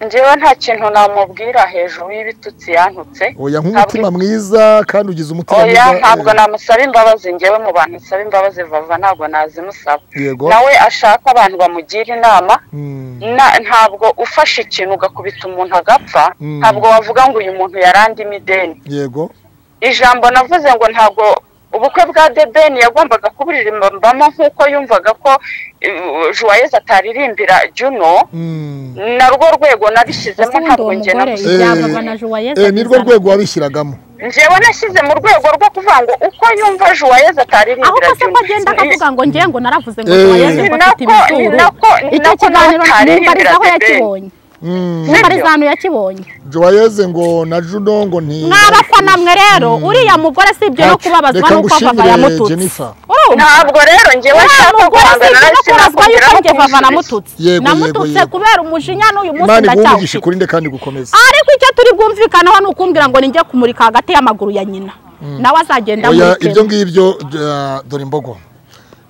njyewe nta kintu namubwira hejuru y'ibitutsi yantutse oya nk'umutima mwiza kandi ugize umutima oya mwiza ntabwo eh, namusaba imbabazi njyewe mu bantu nsaba imbabazi vava ntabwo nazimusaba yego nawe ashaka abantu bamugira inama Mm, na- ntabwo ufashe ikintu ugakubita umuntu agapfa Mm. ntabwo wavuga ngo uyu muntu yarandimo ideni yego ijambo navuze ngo ntabwo ubukwe bwa debeni yagombaga kuburirimbamo nk'uko yumvaga ko eh, juwayezi ataririmbira juno Mm. na rwo rwego nabishyizemo ubundi ntabwo uwo njye mugore nabuze ibyababa na juwayezi Eh, ni rwo rwego wabishyiragamo njyewe nashyize mu rwego rwo kuvuga ngo uko yumva juwayezi aho ataririmbira kose ko agenda akavuga ngo ngewe ngo naravuze ngo Eh. juwayezi ngo Ni afite nako- ni ibizuru nako- ni icyo nako kiganiro nawe nimbariza aho ataririmbira yakibonye Mm. nimbariza ahantu yakibonye joyeze ngo na juno ngo nti mwabafana mwe rero uriya mugore si ibyo no Ati, kubabazwa reka nuko vava ngushimire, yamututse Jennifer. urumva ntabwo rero njyewe nshaka mugore si guhangana ibyo no nawe kubabazwa sinakubwira yuko aho njye vava kunsubiriza namututse Yego, namututse yego, yego. kubera umujinya n'uyu munsi imana igumvigisha ndacyawufite ukuri nde kandi gukomeza ariko icyo turi bwumvikaneho ni ukumbwira ngo ninjye kumurika hagati y'amaguru ya nyina nawe azagenda oya ibyo amurikemo ngibyo eh, dore imbogo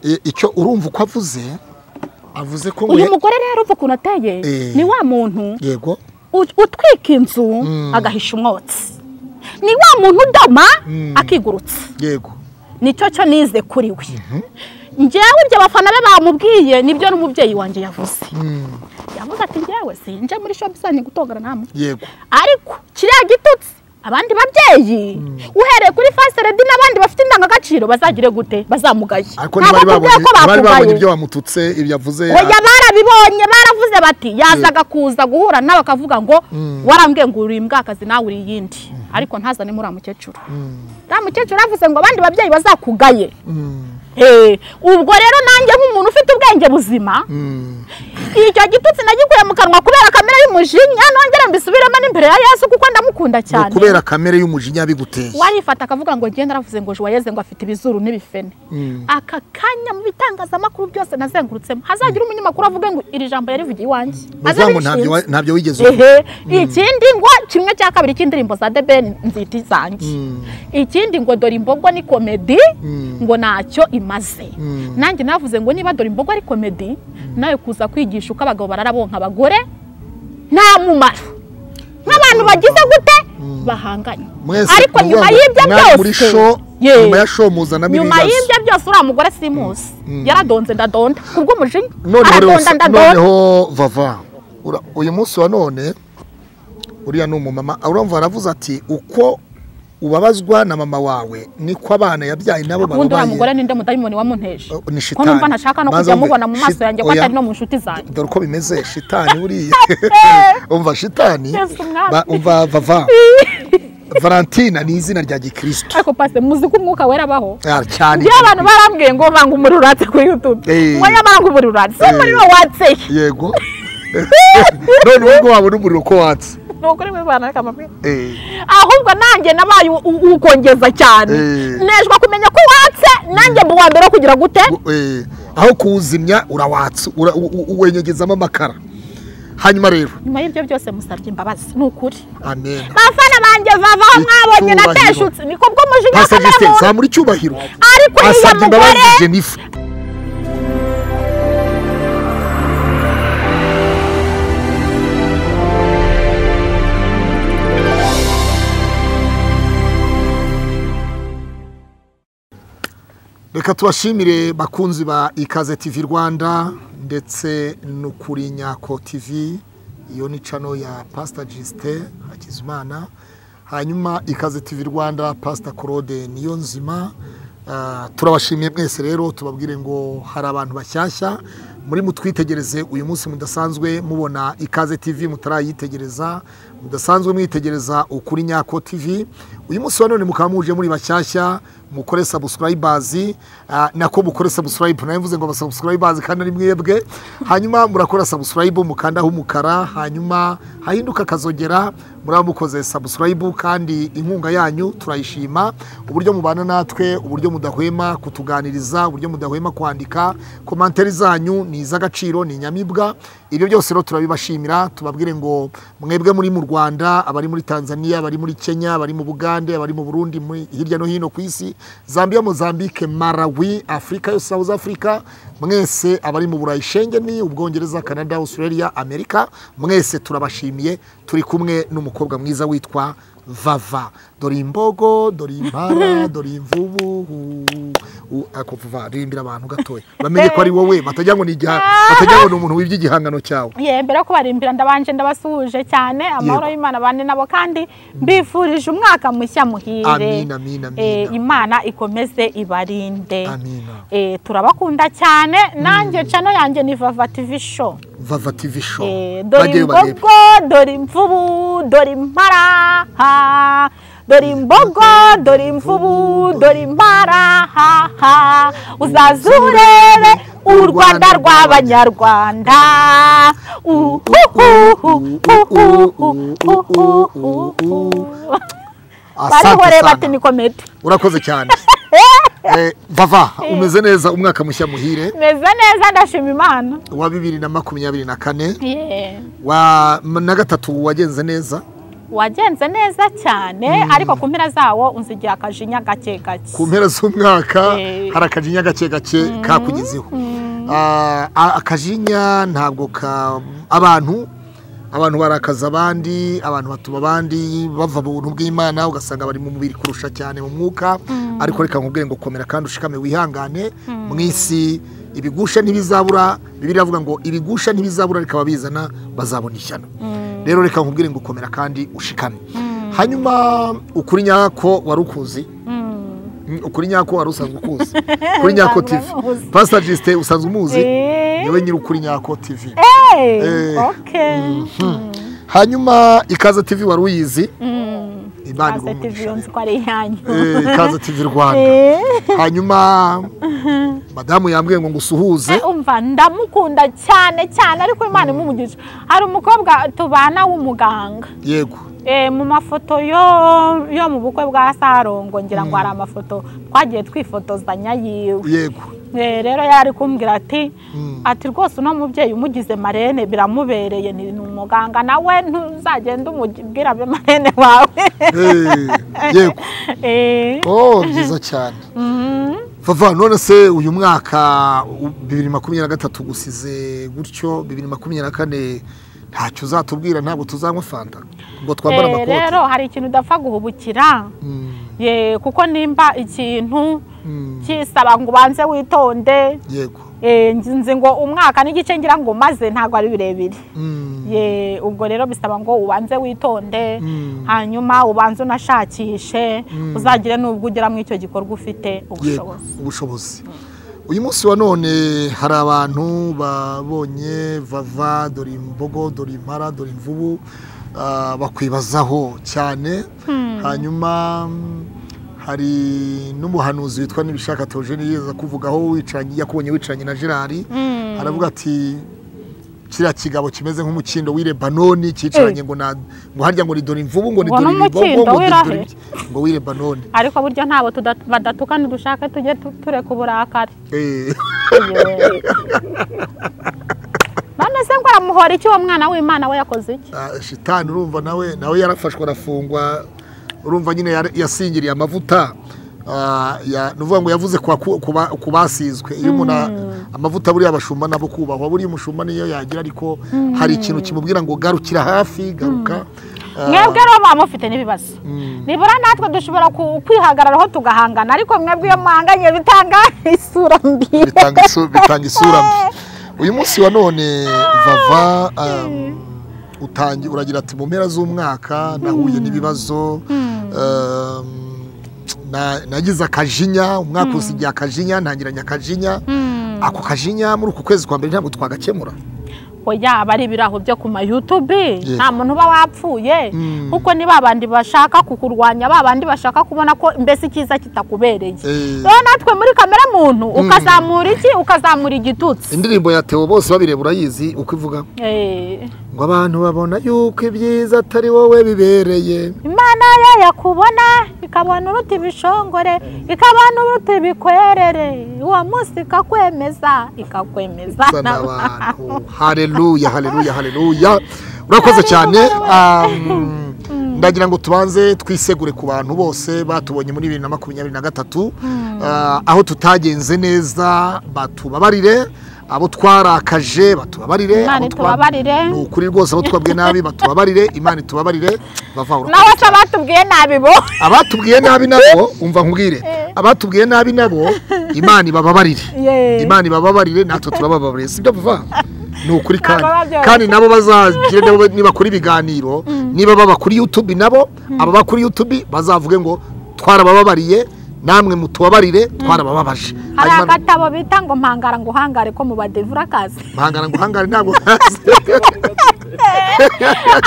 I- icyo urumva uko avuze avuze ko ngo uyu ya- mugore rero uva ukuntu ateye Eh. ni wa muntu yego ut- utwika inzu agahisha umwotsi ni wa muntu udoma akigurutsa yego nicyo cyo nize kuri we njyewe ibyo abafana be bamubwiye nibyo n'umubyeyi wanjye yavuze yavuze ati njyewe sinje muri shopu zanyu gutongana nta muntu yego ariko kiriya gitutsi abandi babyeyi uhereye kuri fasite redi n'abandi bafite indangagaciro bazagire gute bazamugaye ariko Ntabwo ntibari akubwiye babonye ko bari babonye bamugaye ibyo bamututse ibyo avuze oya barabibonye baravuze bati yazaga kuza guhura nawe akavuga ngo warambwiye ngo uri imbwakazi nawe uri iyindi ariko ntazane muri mukecuru uriya mukecuru yavuze ngo abandi babyeyi bazakugaye Mm, Eh, ubwo rero nanjye nk'umuntu ufite ubwenge buzima mm, icyo gitutsi nagikuye mu kanwa kubera kamere y'umujinya nongera mbisubiremo n'imbere ya yesu kuko ndamukunda ngo cyane kubera kamere y'umujinya biguteye warifata akavuga ngo ngende naravuze ngo juwayeze ngo afite ibizuru n'ibifene Mm. aka kanya mu bitangazamakuru byose nazengurutsemo hazagira umunyamakuru avuge ngo iri jambo yarivugiye iwanjye bavuga ngo ntabyo wa- ntabyo wigeze uvuga ehe ikindi ngo kimwe cya kabiri cy'indirimbo za the ben nzita izanjye ikindi ngo dore imbogo ni komedi ngo ntacyo imaze nanjye navuze ngo niba dore imbogo ari komedi nawe kuza kwigisha uko abagabo bararabonka abagore nta mumaro nk'abantu bagize gute bahanganye mwese ariko ni ukuvuga ngo nyuma y'ibyo mwari muri byose show Ye. nyuma ya show muzanamo nyuma ibibazo y'ibyo byose uriya mugore simusi yaradonze ndadonda kubw'umujinya noneho rero aradonda sa- ndadonda noneho vava Ura- uyu munsi wa none uriya ni umumama urumva aravuze ati uko ubabazwa na mama wawe niko abana yabyaye nabo ubundi uriya bababaye mugore ninde mudayimoni wamunteje Oh, ni ko shitani. numva ntashaka no Banza kujya wumve, mubona mu maso shit- yanjye ko oya. atari no mu nshuti zanjye dore uko bimeze shitani buriya umva shitani Yesu mwami. ba- umva vava valentina ni izina rya gikristo ariko pase muzi ko umwuka wera abaho Ah, cyane njyewe abantu barambwiye ngo banga umuriro uratse kuri yutube Eh. ngo nyamara ngo umuriro uratse si Eh. umuriro watseye yego none ubwo wabona umuriro uko watse ni ukuri mwe bana kamabwira Eh, ahubwo nanjye nabaye u- u- ukongeza cyane Eh. nejwe kumenya ko watse nanjye mu wa mbere wo kugira gute u- eh, aho kuwuzimya urawatsa ura- u- u- uwenyegezamo amakara hanyuma rero nyuma y'ibyo byose musabye imbabazi ni ukuri amen bafana banjye bavaho mwabonye Icyubahiro. nateshutse ni kubwo umujinya pastor kamere Justin muntu zamura icyubahiro ariko uriya asabye mugore imbabazi jennifer reka tubashimire bakunzi ba ikaze tv rwanda ndetse no kuri nyako tv iyo ni cano ya pasita gisite hakizimana hanyuma ikaze tv rwanda pasita claude niyo nzima Ah, turabashimiye mwese rero tubabwire ngo hari abantu bashyashya muri mutwitegereze uyu munsi mudasanzwe mubona ikaze tv mutarayitegereza mudasanzwe mwitegereza ukuri nyako tv uyu munsi wa none mukaba muje muri bashyashya mukore sabusikarayibazi nako mukore sabusikarayibu nawe mvuze ngo basabusikarayibazi kandi ari mwebwe hanyuma murakora sabusikarayibu mukandaho umukara hanyuma hahinduka akazogera muraba mukoze sabusikarayibu kandi inkunga yanyu turayishima uburyo mubana natwe uburyo mudahwema kutuganiriza uburyo mudahwema kwandika komantere zanyu ni iz'agaciro ni inyamibwa ibyo byose rero turabibashimira tubabwire ngo mwebwe muri mu rwanda abari muri tanzania abari muri kenya abari mu bugande abari mu burundi muri- hirya no hino ku isi zambia mozambique marawi afurika yose south africa mwese abari mu burayi shengeni ubwongereza canada australia amerika mwese turabashimiye turi kumwe n'umukobwa mwiza witwa vava dore imbogo dore impara dore imvubu u- u- ako vuba ririmbira abantu gatoya bamenye ko ari wowe batagira ngo ni igiha- batagira ngo ni umuntu wibye igihangano cyawe ye mbere yo kubarimbira ndabanje ndabasuhuje cyane amahoro Yego. y'imana bane nabo kandi mbifurije umwaka mushya muhire Amina, amina, amina. Eh, imana ikomeze ibarinde Amina. Eh, turabakunda cyane nanjye cano yanjye ni vava tv show vava tv show Eh, dore bajyeyo barebe imbogo dore imvubu dore impara ha. dore imbogo dore imvubu dore impara ha, ha. uzaze urebe u rwanda rw'abanyarwanda asante barihoreye bati sana ni komedi urakoze cyane Eh, vava umeze neza umwaka mushya muhire meze neza ndashima imana wa bibiri na makumyabiri na kane Yeah. wa na gatatu wagenze neza wagenze neza cyane ariko ku mpera zawo unzigira akajinya gake gake ku mpera z'umwaka Eh. hari akajinya gake gake kakugezeho Ah, a- akajinya ntabwo ka abantu abantu barakaza abandi abantu batuma abandi bava mu buntu bw'imana ugasanga bari mu mubiri kurusha cyane mu mwuka ariko reka nkubwire ngo komera kandi ushikame wihangane mu isi ibigusha ntibizabura bibiri avuga ngo ibigusha ntibizabura reka ababizana bazabona ishyano rero reka nkubwire ngo komera kandi ushikame hanyuma ukuri nyako wari ukuzi Mm, ukuri nyako wari usanzwe ukuzi kuri nyako tv umuzi. pasita jisite usanzwe umuzi Eh. niwe nyiri ukuri nyako tv Hey, Eh. okay. hanyuma ikaze tv wari uyizi Mm. imana Kaze igumugisha. TV yunze ko ari iyanyu. Eh, ikaze tv rwanda Eh. hanyuma madamu yambwiye ngo ngusuhuze Eh, umva ndamukunda cyane cyane ariko imana imumugisha hari umukobwa tubana w'umuganga yego Eh, mu mafoto yo yo mu bukwe bwa sarongo ngira ngo hari amafoto twagiye twifotozanya yiwe yego Eh, rero yari kumbwira ati ati rwose uno mubyeyi umugize marene biramubereye ni ni umuganga nawe ntuzagende umubwira abe marene wawe Eh, yego Eh, oh byiza cyane vava none se uyu mwaka u- bibiri makumyabiri na gatatu gusize gutyo bibiri makumyabiri na kane ntacyo uzatubwira ntabwo tuzanywa fanta ngo twambare eh, amakoti rero hari ikintu udapfa guhubukira Mm, ye kuko nimba ikintu mm, kisaba ngo ubanze witonde yego eh, nzi ngo umwaka n'igice ngira ngo umaze ntabwo ari birebire Mm, ye ubwo rero bisaba ngo ubanze witonde Mm. hanyuma ubanze unashakishe uzagire n'ubwo ugera muri icyo gikorwa ufite yego ubushobozi ubushobozi uyu munsi wa none hari abantu babonye vava dore imbogo dore impara dore imvubu ah, bakwibazaho cyane hanyuma mm, hari n'umuhanuzi witwa n'ibishaka teogene yeza kuvugaho wicaranye yakubonye wicaranye na gerard aravuga ati kiriya kigabo kimeze nk'umukindo w'i lebanoni cyicaranye ngo na- ngo harya ngo ni dore imvubu ngo ni Ngo dore imbogo n'umukindo ngo ni w'irahe? dore ibyo." ngo w'i lebanoni ariko buryo ntabwo tuda- badatuka nidushake tujye tu- tureka uburakari Eh. Ye. none se ngo aramuhora iki uwo mwana w'imana we yakoze iki Ah, shitani urumva nawe nawe yarafashwe arafungwa urumva nyine yari- yasingiriye amavuta ah, ya- ni ukuvuga ngo yavuze ku baku- ku ba- ku basizwe iyo umuntu a- amavuta buriya abashumba nabo kubahwa buriya umushumba niyo yagira ariko hari ikintu kimubwira ngo garukira hafi garuka Ah, mwebwe rero muba mufite n'ibibazo nibura natwe dushobora ku- kwihagararaho tugahangana ariko mwebwe iyo muhanganye bitanga isura mbi bitanga isu- bitanga isura mbi uyu munsi wa none vava um, utangi- uragira ati mu mpera z'umwaka nahuye n'ibibazo um, na- nagize akajinya umwaka usigiye akajinya ntangiranye akajinya ako kajinya muri uku kwezi kwa mbere ntabwo twagakemura oya aba ari ibiraho byo ku ma YouTube Yego. nta muntu uba wapfuye kuko ni babandi bashaka kukurwanya babandi bashaka kubona ko mbese icyiza kitakubereye Eh. rero natwe muri kamera muntu ukazamura iki ukazamura igitutsi indirimbo ya teo bose babireba urayizi uko ivuga Eh, ngo abantu babona yuko ibyiza atari wowe bibereye imana ye yakubona ikabona uruta ibishongore ikabona uruta ibikwerere uwo munsi ikakwemeza ikakwemeza Sana abantu. haleluya haleluya haleluya urakoze cyane um, ndagira ngo tubanze twisegure ku bantu bose batubonye muri bibiri na makumyabiri na gatatu Ah, aho tutagenze neza batubabarire abo twarakaje batubabarire Imana abo twa- itubabarire. ni ukuri rwose abo twabwiye nabi batubabarire imana itubabarire bava urukundo. nawe se batubwiye nabi bo abatubwiye nabi nabo umva nkubwire abatubwiye nabi nabo imana ibababarire Yeee. imana ibababarire natwe turabababarire sibyo vuba ni ukuri kandi baba byoroshye. kandi nabo bazagire nabo nibakora ibiganiro niba baba kuri youtube nabo ababa kuri youtube bazavuge ngo twarabababariye namwe mutubabarire twarabababaje hari Hanyuma- agatabo bita ngo mpangara ngo uhangare ko mu badevura akazi mpangana ngo hangare ntabwo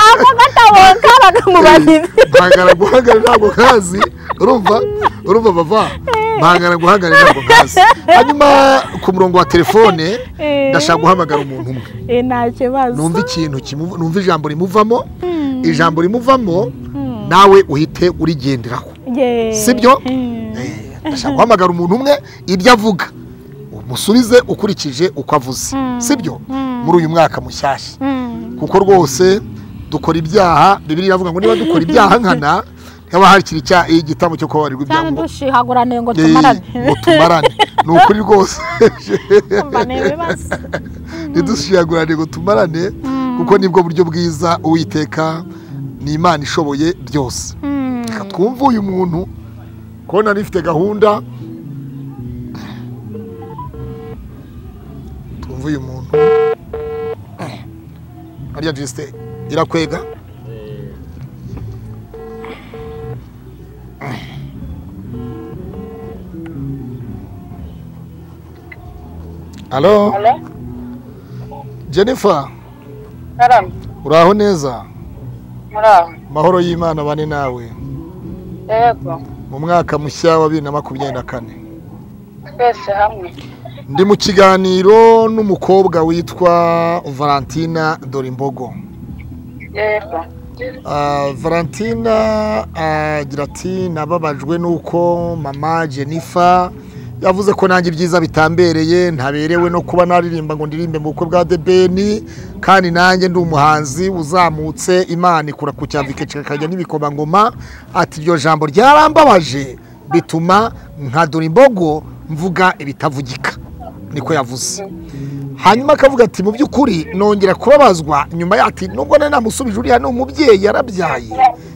ako gatabo kabaga mu badive mpangana guhagarara ntabwo kazi urumva urumva bava mpangana guhagarara ntabwo kazi hanyuma ku murongo wa telefone Eh. ndashaka guhamagara umuntu umwe Eh, nta kibazo numva ikintu kimuva- numva ijambo rimuvamo ijambo rimuvamo nawe uhite urigenderaho Yeee. sibyo Mm. Eh, ndashaka guhamagara umuntu umwe ibyo avuga umusubize ukurikije uko avuze sibyo muri uyu mwaka mushyashya Mm. kuko rwose dukora ibyaha bibiri iravuga ngo niba dukora ibyaha nkana haba hakiri icya- igitambo cyo kubabarirwa ibyaha cyane ngo dushihagurane ngo Yeee, tumarane ngo tumarane ni ukuri rwose Umva ni ibibazo ntidushiragurane ngo tumarane kuko nibwo buryo bwiza uwiteka ni imana ishoboye byose Mm. reka twumve uyu muntu kubona nifite gahunda twumve uyu muntu ariya jisite irakwega alo Hello? jennifer Karam, uraho neza muri aho mahoro y'imana bane nawe yego mu mwaka mushya wa bibiri na makumyabiri na kane twese hamwe ndi mu kiganiro n'umukobwa witwa valentina dorimbogo yego Ah, valentina agira ati nababajwe n'uko mama jennifer yavuze ko nanjye ibyiza bitambereye ntaberewe no kuba naririmba ngo ndirimbe mu bukwe bwa the ben kandi nanjye ndi umuhanzi uzamutse imana ikura ku cyambi ikajya n'ibikomangoma ati iryo jambo ryarambabaje bituma nka dorimbogo mvuga ibitavugika niko yavuze hanyuma akavuga ati mu by'ukuri nongera kubabazwa nyuma ya- ati nubwo nari namusubije uriya ni umubyeyi yarabyaye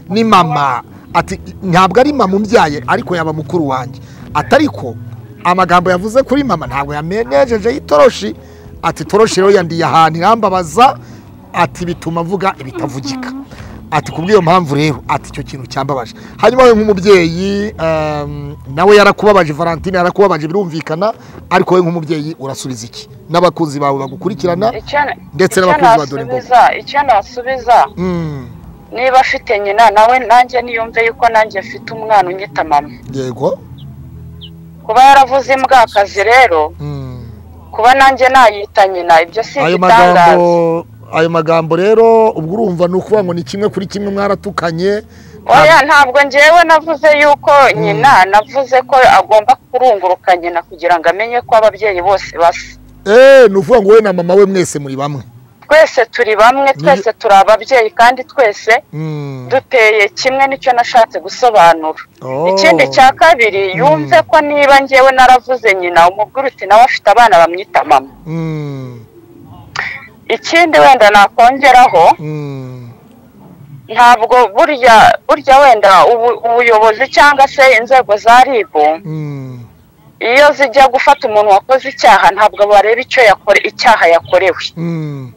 ni mama ati ntabwo ari mama umbyaye ariko yaba mukuru wanjye ati ariko amagambo yavuze kuri mama ntabwo yamenejeje y'itoroshi ati toroshi rero yandiye ahantu irambabaza ati bituma mvuga ibitavugika ati kubw'iyo mpamvu rero ati icyo kintu cyambabaje hanyuma we nk'umubyeyi um, nawe yarakubabaje valentine yarakubabaje birumvikana ariko we nk'umubyeyi urasubiza iki n'abakunzi bawe bagukurikirana Icyo- Ndetse icyo n'abakunzi ba Dore nasubiza icyo nasubiza Mm, niba afite nyina nawe nanjye niyumve yuko nanjye mfite umwana unyita mama yego kuba yaravuze imbwakazi rero Mm. kuba nanjye nayita nyina ibyo si ayo igitangaza magambo ayo magambo rero ubwo urumva ni ukuvuga ngo ni kimwe kuri kimwe mwaratukanye oya ntabwo ngewe navuze yuko nyina navuze ko agomba kurunguruka nyina kugira ngo amenye ko ababyeyi bose basa Eh, ni ukuvuga ngo wowe na mama we mwese muri bamwe twese turi bamwe twese turi ababyeyi kandi twese Mm. duteye kimwe nicyo nashatse gusobanura Oh. ikindi cya kabiri yumve ko niba ngewe naravuze nyina umubwire uti nawe afite abana bamwita mama Mm. ikindi wenda nakongeraho Mm. ntabwo burya burya wenda ubu- ubuyobozi cyangwa se inzego za RIB Mm. iyo zijya gufata umuntu wakoze icyaha ntabwo bareba icyo yakore icyaha yakorewe Mm.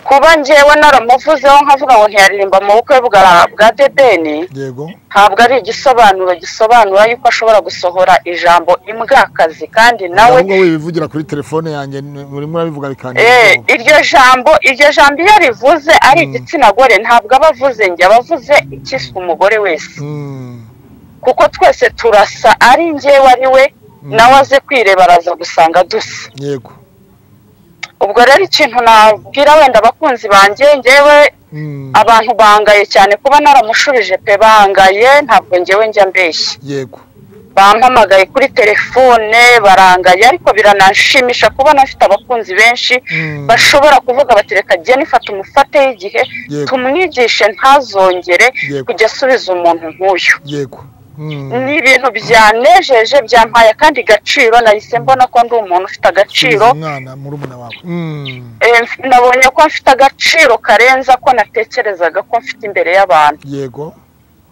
kuba ngewe naramuvuzeho nkavuga ngo ntiyaririmba mu bukwe bwa bwa debeni yego ntabwo ari igisobanuro gisobanura yuko ashobora gusohora ijambo imbwakazi kandi nawe ahubwo wibivugira kuri telefone yanjye ni- murimo urabivuga Eh, bikanira iryo jambo iryo jambo iyo rivuze ari igitsina gore ntabwo aba avuze njye aba avuze ikiswe umugore wese Mm, kuko twese turasa ari njyewe ari we nawe aze kwireba araza gusanga dusa yego ubwo rero ikintu nabwira wenda abakunzi banjye ngewe Mm, abantu bangaye cyane kuba naramushubije pe bangaye ntabwo ngewe njya mbeshya yego bampamagaye kuri telefone barangaye ariko biranshimisha kubona mfite abakunzi benshi Mm. bashobora kuvuga bati reka geni fata umufate y'igihe Yego. tumwigishe ntazongere Yego. kujya asubiza umuntu nk'uyu yego Mm. ni ibintu byanejeje byampaye akandi gaciro nahise mbona ko ndi umuntu ufite agaciro Subiza umwana murumuna wawe Mm. Eh, mf- nabonye ko mfite agaciro karenza ko natekerezaga ko mfite imbere y'abantu yego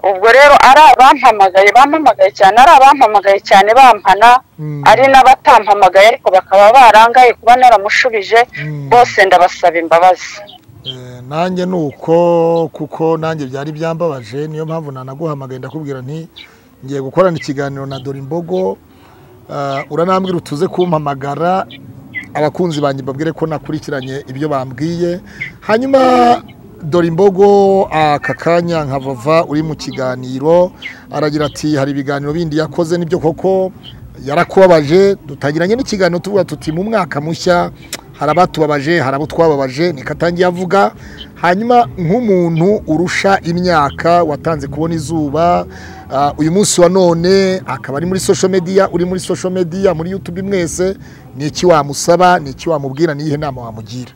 ubwo rero ari abampamagaye bampamagaye cyane ari abampamagaye cyane bampana Mm. ari n'abatampamagaye ariko bakaba barangaye kuba naramushubije Mm. bose ndabasaba imbabazi Eh, nanjye ni uko kuko nanjye byari byambabaje niyo mpamvu nanaguhamagaye ndakubwira nti ngiye gukorana ikiganiro na Dore Imbogo Ah, uranambwira utuze kumpamagara abakunzi banjye babwire ko nakurikiranye ibyo bambwiye hanyuma Dore Imbogo aka kanya nkavava uri mu kiganiro aragira ati hari ibiganiro bindi yakoze nibyo koko yarakubabaje dutangiranye n'ikiganiro tuvuga tuti mu mwaka mushya hari abatubabaje hari abo twababaje niko atangiye avuga hanyuma nk'umuntu urusha imyaka watanze kubona izuba ah, uyu munsi wa none akaba ari muri social media uri muri social media muri youtube mwese ni iki wamusaba ni iki wamubwira n'iyihe nama wamugira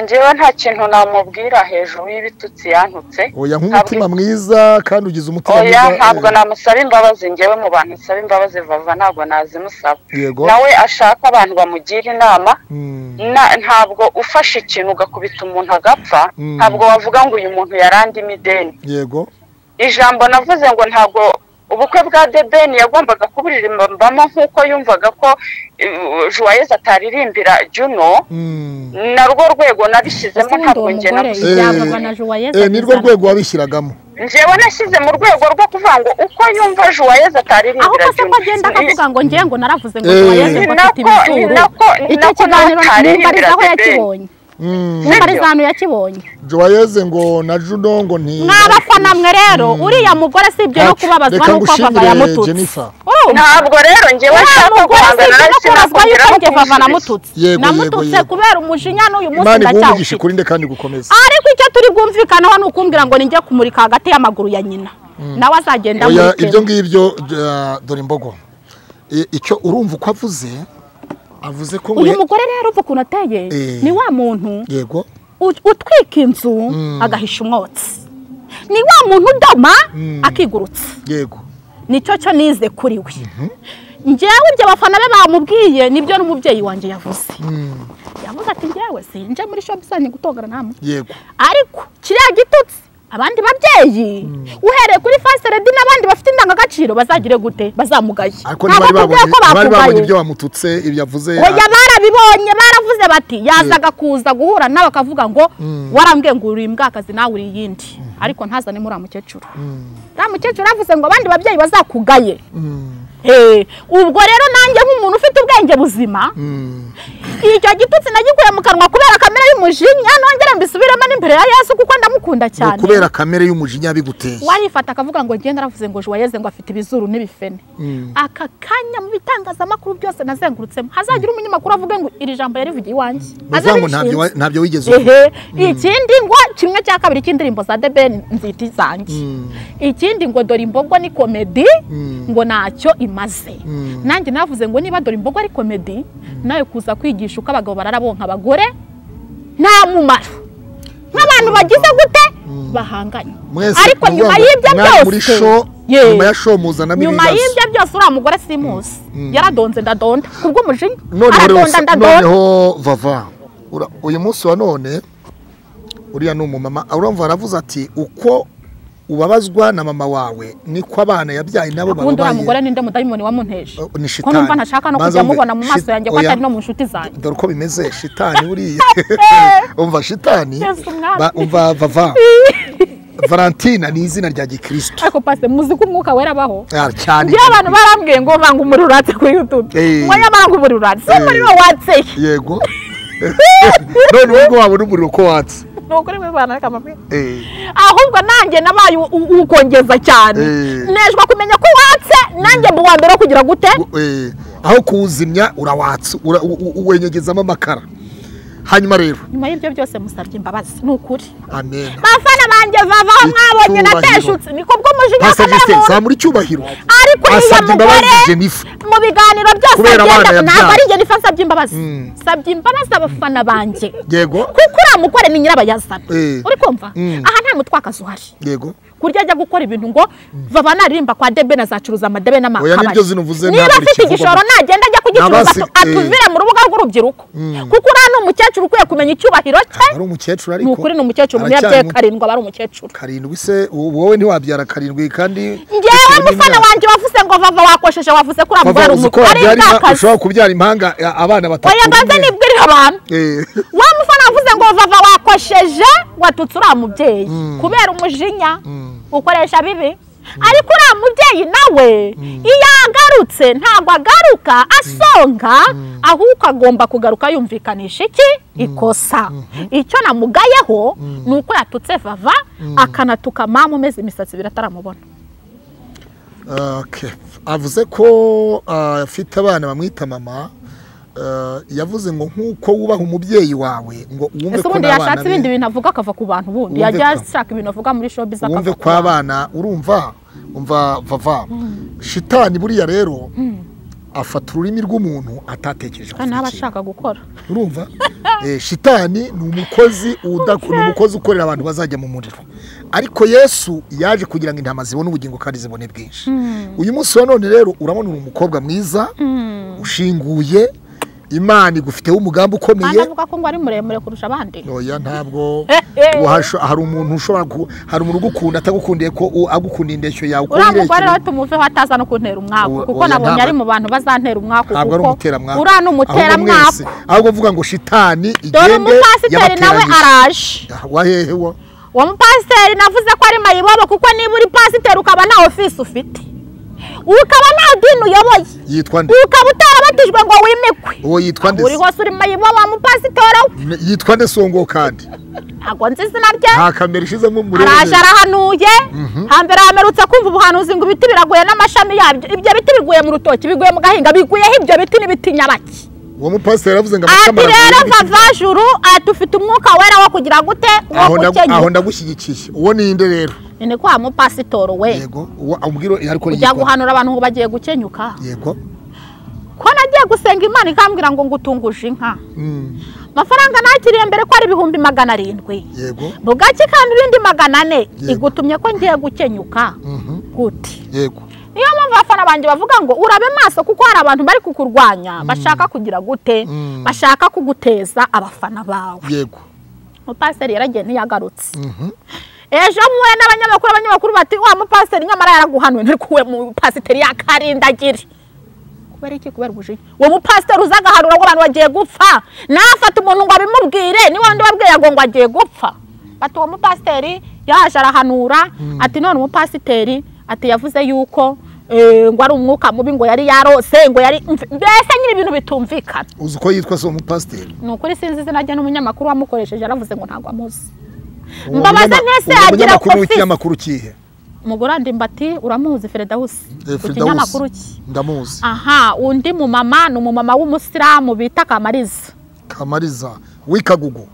njyewe nta kintu namubwira hejuru y'ibitutsi yantutse oya nk'umutima mwiza kandi ugize umutima oya ntabwo mwiza namusaba imbabazi njyewe mu bantu nsaba imbabazi vava ntabwo nazimusaba Eh, yego nawe ashaka abantu bamugira inama Mm, na- ntabwo ufashe ikintu ugakubita umuntu agapfa Mm. ntabwo wavuga ngo uyu muntu yarandimo ideni yego ijambo navuze ngo ntabwo ubukwe bwa debeni yagombaga kuburirimbamo nk'uko yumvaga ko eh, Joyeuse ataririmbira juno Mm. na rwo rwego nabishyizemo ubundi ntabwo uwo njye mugore nabuze ibyavaga na Joyeuse Eh, ni rwo bizana. rwego wabishyiragamo njyewe nashyize mu rwego rwo kuvuga ngo uko yumva Joyeuse aho ataririmbira kose ko agenda akavuga ngo ngewe ngo naravuze ngo Eh. Joyeuse ngo Ni afite nako- ni ibizuru nako- ni icyo nako kiganiro ntaririmbira nimbarizaho The Ben. yakibonye Mm. nimbarizano yakibonye Joyeuse ngo na Juno ngo nti mwabafana mwe rero uriya mugore si ibyo no Ati, kubabazwa reka nuko vava ngushimire, yamututse Jennifer. urumva ntabwo rero njyewe nshaka mugore si guhangana ibyo no nawe kubabazwa sinakubwira yuko aho njye vava kumusubiza. namututse Yego, yego, namututse yego. kubera umujinya n'uyu munsi Imana iguhumugishe ndacyawufite kuri nde kandi gukomeza ariko icyo turi bwumvikaneho ni ukumbwira ngo ninjye kumurika hagati y'amaguru ya nyina nawe azagenda oya amurikemo. ibyo ngibyo uh, dore imbogo I- icyo urumva uko avuze avuze ko ngo uyu mugore rero uva ukuntu ateye Eh. ni wa muntu yego ut- utwika inzu agahisha umwotsi ni wa muntu udoma akigurutsa yego nicyo cyo nize kuri we njyewe ibyo abafana be bamubwiye nibyo n'umubyeyi wanjye yavuze Mm, yavuze ati njyewe sinje muri shopusani gutongana namwe yego ariko kiriya gitutsi abandi babyeyi uhereye kuri faseredi n'abandi bafite indangagaciro bazagire gute bazamugaye ariko ntabwo ntibari babonye tubwiye ko bari babonye bamugaye ibyo bamututse ibyo avuze oya barabibonye baravuze bati yazaga kuza guhura nawe akavuga ngo warambwiye ngo uri imbwakazi nawe uri iyindi ariko ntazane muri mukecuru uriya mukecuru yavuze ngo abandi babyeyi bazakugaye Mm, Eh, ubwo rero nanjye nk'umuntu ufite ubwenge buzima mm, icyo gitutsi nagikuye mu kanwa kubera kamere y'umujinya nongera mbisubiremo n'imbere ya yesu kuko ndamukunda ni cyane ukubera kamere y'umujinya biguteye warifata akavuga ngo ngende naravuze ngo juwayeze ngo afite ibizuru n'ibifene Mm. aka kanya mu bitangazamakuru byose nazengurutsemo hazagira umunyamakuru avuge ngo iri jambo yarivugiye iwanjye bavuga ngo ntabyo wa- ntabyo wigeze uvuga ehe ikindi ngo kimwe cya kabiri cy'indirimbo za The Ben nzita izanjye ikindi ngo dore imbogo ni komedi ngo ntacyo imaze nanjye navuze ngo niba dore imbogo ari komedi nawe kuza kwigisha uko abagabo bararabonka abagore nta mumaro nk'abantu bagize gute bahanganye mwese ariko ni ukuvuga nyuma ngo y'ibyo mwari muri byose show Ye. nyuma ya show muzanamo nyuma ibibazo y'ibyo byose uriya mugore simusi yaradonze ndadonda ku bw'umujinya noneho aradonda rero- ndadonda noneho vava Ura- uyu munsi wa none uriya ni umumama urumva aravuze ati uko ubabazwa na mama wawe niko abana yabyaye nabo ubundi uriya mugore bababaye ninde mudayimoni wamunteje Oh, ni ko numva shitani. ntashaka no Banza kujya wumve, mubona mu maso shit- yanjye ko oya. atari no mu nshuti zanjye dore uko bimeze shitani buriya umva shitani Yesu mwami. ba- umva vava valentina ni izina rya gikristo ariko pase muzi ko umwuka wera abaho Ah, cyane njyewe abantu barambwiye ngo vanga umuriro uratse kuri youtube Eh. ngo nyamara ngo umuriro uratse Eh. umuriro watseye yego none ubwo wabona umuriro ko watse ni ukuri muri bana reka mabwire Eh, ahubwo nanjye nabaye u- u- ukongeza cyane Eh. nejwe kumenya ko watse nanjye mu wa mbere wo kugira gute eh, aho kuwuzimya urawatsa ura- u- u- uwenyegezamo amakara hanyuma rero nyuma y'ibyo byose musabye imbabazi ni ukuri amen bafana banjye vava aho mwabonye Icyubahiro. nateshutse niko bwo mujinya pastor kamere Justin muntu zamura icyubahiro ariko uriya asabye imbabazi mugore Jennifer mu biganiro byose Kubera abana agenda ntabwo yabyaye. ari njye nifa nsabye imbabazi Mm. nsabye imbabazi abafana banjye yego kuko uriya mugore ni nyirabayazana Eh. uri kumva Mm. aha nta mutwakazi uhari yego kurya ajya gukora ibintu ngo vava naririmba kwa debe nazacuruza amadebe Oya, n'amakabari n'ibyo zino uvuze niba ntabwo afite bikivugwamo. igishoro nagenda ajya kugicuruza N'abasi- atu- atuvire mu rubuga rw'urubyiruko kuko uriya ni umukecuru ukwiye kumenya icyubahiro cye ari umukecuru ni ariko ukuri ni umukecuru umuntu aracyari yabyaye muto. karindwi aba ari umukecuru karindwi se wo- wowe ntiwabyara karindwi kandi ngewe bitewe mufana n'imyaka. wanjye wavuze ngo vava wakosheje wavuze ko uriya Papa, mugore ari uzi ko umukuru ari wabyara impa- imbwakazi ushobora kubyara impanga ya, abana batatu oya ganze umwe. nibwirire abantu Eh, wa mufana wavuze ngo vava wakosheje watutse uriya mubyeyi kubera umujinya ukoresha bibi ariko uriya mubyeyi nawe iyo agarutse ntabwo agaruka asonga ahubwo agomba kugaruka yumvikanisha iki ikosa icyo namugayeho ni uko yatutse vava akanatuka mama umeze imisatsi ibiri ataramubona okay. avuze ko ah, afite abana bamwita mama ah, yavuze ngo nk'uko wubaha umubyeyi wawe ngo wumve ese ko ubundi n'abana yashatse be ibindi bintu avuga akava ku bantu bundi Wumve yajya ko- ashaka ibintu avuga muri shopizi wumve akava ku ko abana urumva umva vava shitani buriya rero afata ururimi rw'umuntu atatekereje kandi kugira aba ikintu. ashaka gukora urumva Eh, shitani ni umukozi udaku- ni umukozi ukorera abantu bazajya mu muriro ariko yesu yaje kugira ngo intama zibone ubugingo kandi zibone bwinshi uyu munsi wa none rero urabona uri umukobwa mwiza ushinguye imana igufiteho umugambi kandi ukomeye avuga ko ngo ari muremure kurusha abandi oya ntabwo Eh, eh. Uhasho- hari umuntu ushobora ku- hari umuntu ugukunda atagukundiye ko u- agukunda indeshyo yawe uko uriya mugore wirekera. rero tumuveho ataza no kuntera umwaku Oya, kuko oya, nabonye ntabwo- ari mu bantu bazantera umwaku ntabwo ari kuko umuteramwaku uriya ni Ahubwo mwese- umuteramwaku ahubwo mvuga ngo shitani dore igende umupasiteri nawe araje Ah, wahehe wo uwo mupasiteri navuze ko ari mayibobo kuko niba uri pasiteri ukaba nta ofisi ufite ukaba nta dini uyoboye yitwa nde ukaba utarabatijwe ngo wimikwe uwo yitwa nde uri se? hose uri mayibobo wa mupasiteri we Ne- yitwa nde songo kandi ntabwo nzi izina rye nta kamera ishizemo muri araje arahanuye hambere hamerutse kumva ubuhanuzi ngo ibiti biraguye n'amashami yabyo ibyo biti biguye mu rutoki biguye mu gahinga biguyeho ibyo biti n'ibiti nyabaki uwo mupasiteri yaravuze ngo ati amakama rero aravuye vava juru ati ufite umwuka wera wo kugira gute wo aho ndagu- aho gukenya ndagushyigikiye uwo ninde rero Ni ni kwa mupasitoro we yego uwo ambwira ariko ujya yitwa- guhanura abantu ngo bagiye gukenyuka yego ko nagiye gusenga imana ikambwira ngo ngutunguje inka Mm, amafaranga nakiriye mbere ko ari ibihumbi magana arindwi yego bugake ikamba ibindi magana ane Yego. igutumye ko ngiye gukenyuka Mhm, gute yego niyo mpamvu abafana banjye bavuga ngo urabe maso kuko hari abantu bari kukurwanya bashaka kugira gute Mm. bashaka kuguteza abafana bawe yego umupasiteri yaragiye ntiyagarutse Mhm, ejo muhuye n'abanyamakuru abanyamakuru bati wa mupasiteri nyamara yaraguhanuye ntari kuwe mupasiteri yakarindagire kubera iki kubera ubujinya uwo mupasiteri uza agahanura ngo abantu bagiye gupfa nafata umuntu ngo abimubwire ni wundi wabwiye ngo ngo agiye gupfa bati uwo mupasiteri yaje arahanura ati none umupasiteri ati yavuze yuko eh, ngo ari umwuka mubi ngo yari yarose ngo yari mf- mbese nyiri ibintu bitumvikana uzi uko yitwa se uwo mupasiteri ni ukuri sinzi izina rye n'umunyamakuru wamukoresheje yaravuze ngo ntabwo amuzi Uwo Mbabaza munyama- ntese uwo agira munyamakuru office. w'ikinyamakuru kihe umugore andimba ati uramuzi feredawusi Eh, ku Firdaus. kinyamakuru cye ndamuzi aha undi mumama ni umumama w'umusilamu bita kamariza kamariza w'ikagugu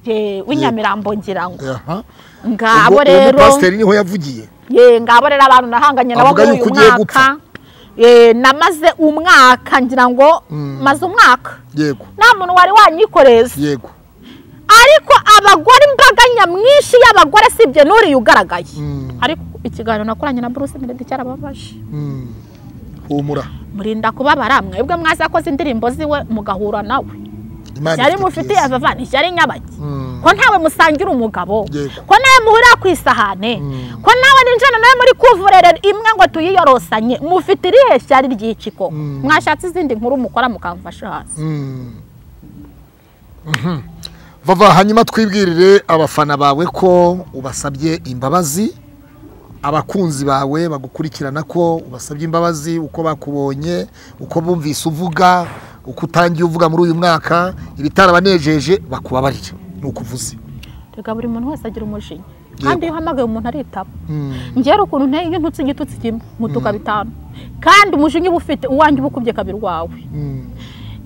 Eh, w'inyamirambo ngira ngo aha ngabo Ubwo uwo rero mupasiteri niho yavugiye ye ngabo rero abantu nahanganye nabo Avuga muri yuko uyu ugiye mwaka gupfa. Eh, namaze umwaka ngira ngo maze umwaka yego nta muntu wari wanyikoreza yego ariko abagore imbaga nyamwinshi y'abagore si ibyo n'uriya ugaragaye Mm. ariko ikiganiro nakoranye na buruse meredi cyarababaje Mm. humura murinda kubabara mwebwe mwazakoze indirimbo ziwe mugahura nawe imana yari ifite mufitiye byiza. avavani yari nyabaki Mm. ko ntawe musangira umugabo Yego. ko nawe muhurira ku isahane ko nawe ninjana nawe muri kuvurere imwe ngo tuyiyorosanye mufite irihe shyari ry'iki koko mwashatse izindi nkuru mukora mukamfasha hasi Mm. Mhm. vava hanyuma twibwirire abafana bawe ko ubasabye imbabazi abakunzi bawe bagukurikirana ko ubasabye imbabazi uko bakubonye uko bumvise uvuga uko utangiye uvuga muri uyu mwaka ibitarabanejeje bakubabarire ni uko uvuze reka buri muntu wese agira umujinya Yego. kandi iyo uhamagaye umuntu aritaba Mm. ngera ukuntu nteye iyo ntutse igitutsi kimwe mutuka bitanu kandi umujinya uba ufite uwanjye uba ukubye kabiri wawe Mm.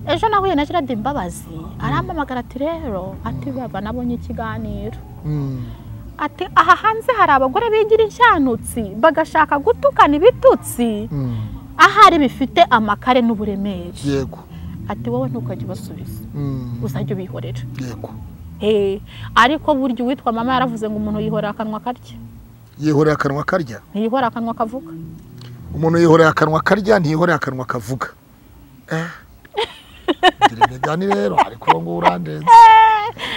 ejo nahuye na gerard imbabazi arampamagara ati rero ati baba nabonye ikiganiro ati aha hanze hari abagore bigira inshanutsi bagashaka gutukana ibitutsi ahari bifite amakare n'uburemere yego ati wowe ntukajya ubasubiza Mm. uzajya ubihorera yego Eh, ariko burya uwitwa mama yaravuze ngo umuntu yihorera akanwa karya yihorera akanwa karya ntiyihorera akanwa kavuga umuntu yihorera akanwa karya ntiyihorera akanwa kavuga Eh. ngira imigani rero ariko uwo nguwo urandenze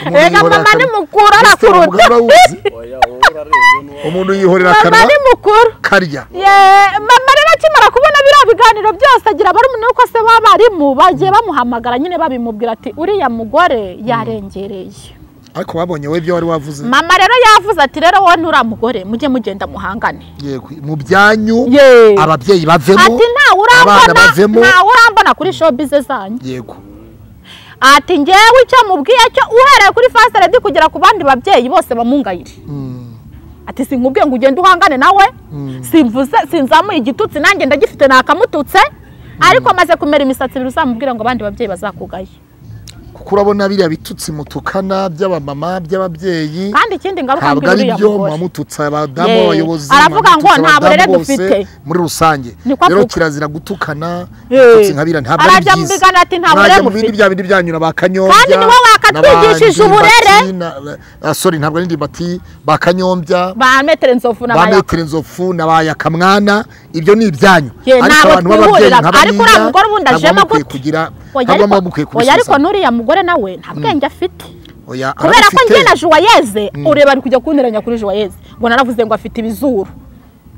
Umuntu rega yihorera mama ni akanwa- mukuru Ese uwo mugabo arakuruta urawuzi? oya wowe urarebye n'uwo umuntu yihorera mama akanwa ni mukuru karya Ye- mama rero akimara kubona biriya biganiro byose agira barumuna nuko se b'abarimu bagiye bamuhamagara nyine babimubwira ati uriya mugore yarengereye ariko babonye we ibyo wari wavuze mama rero yavuze ati rero wowe nturiya mugore mujye mugenda muhangane yego mu byanyu Ye. ababyeyi bavemo ati ntawe abana urambona bavemo ntawe urambona kuri showbize zanyu yego ati ngewe icyo mubwiye cyo uhereye kuri fast redi kugera ku bandi babyeyi bose bamungayire Mm. ati sinkubwiye ngo ugende uhangane nawe simvuze sinzamuye igitutsi nanjye ndagifite nakamututse ariko amaze kumera imisatsi ibiri uzamubwira ngo abandi babyeyi bazakugaye kuko urabona biriya bitutsi mutukana by'abamama by'ababyeyi kandi ikindi ngaruka ntabwo mbwira ari uriya byo mugore mwamututse abadamu Ye. abayobozi Aravuga ngo mwamututse nta abadamu burere bose dufite. muri rusange Niko rero avuga. kirazira gutukana Ye. ibitutsi nka biriya ntabwo ari Arajya mu byiza biganiro ati nta burere Mwajya mu mufite. bindi bya bindi byanyu bakanyombya Kandi ni wowe wakatwigishije uburere. sori ntabwo ari ndimbati bakanyombya ba metero nzovu na ba mayaka metero inzofu na ba yakamwana ibyo ni ibyanyu Ye, ntabwo twihurira. nka Ariko uriya mugore wundi ntabwo ajemo muba mukwiye gute? kugira Oya ntabwo ariko- muba mukwiye oya ariko kubisubiza n'uriya mugore nawe nta bwenge afite oya kubera ko arabufite. njye na juwayeze ureba ari kujya kunteranya kuri juwayeze ngo naravuze ngo afite ibizuru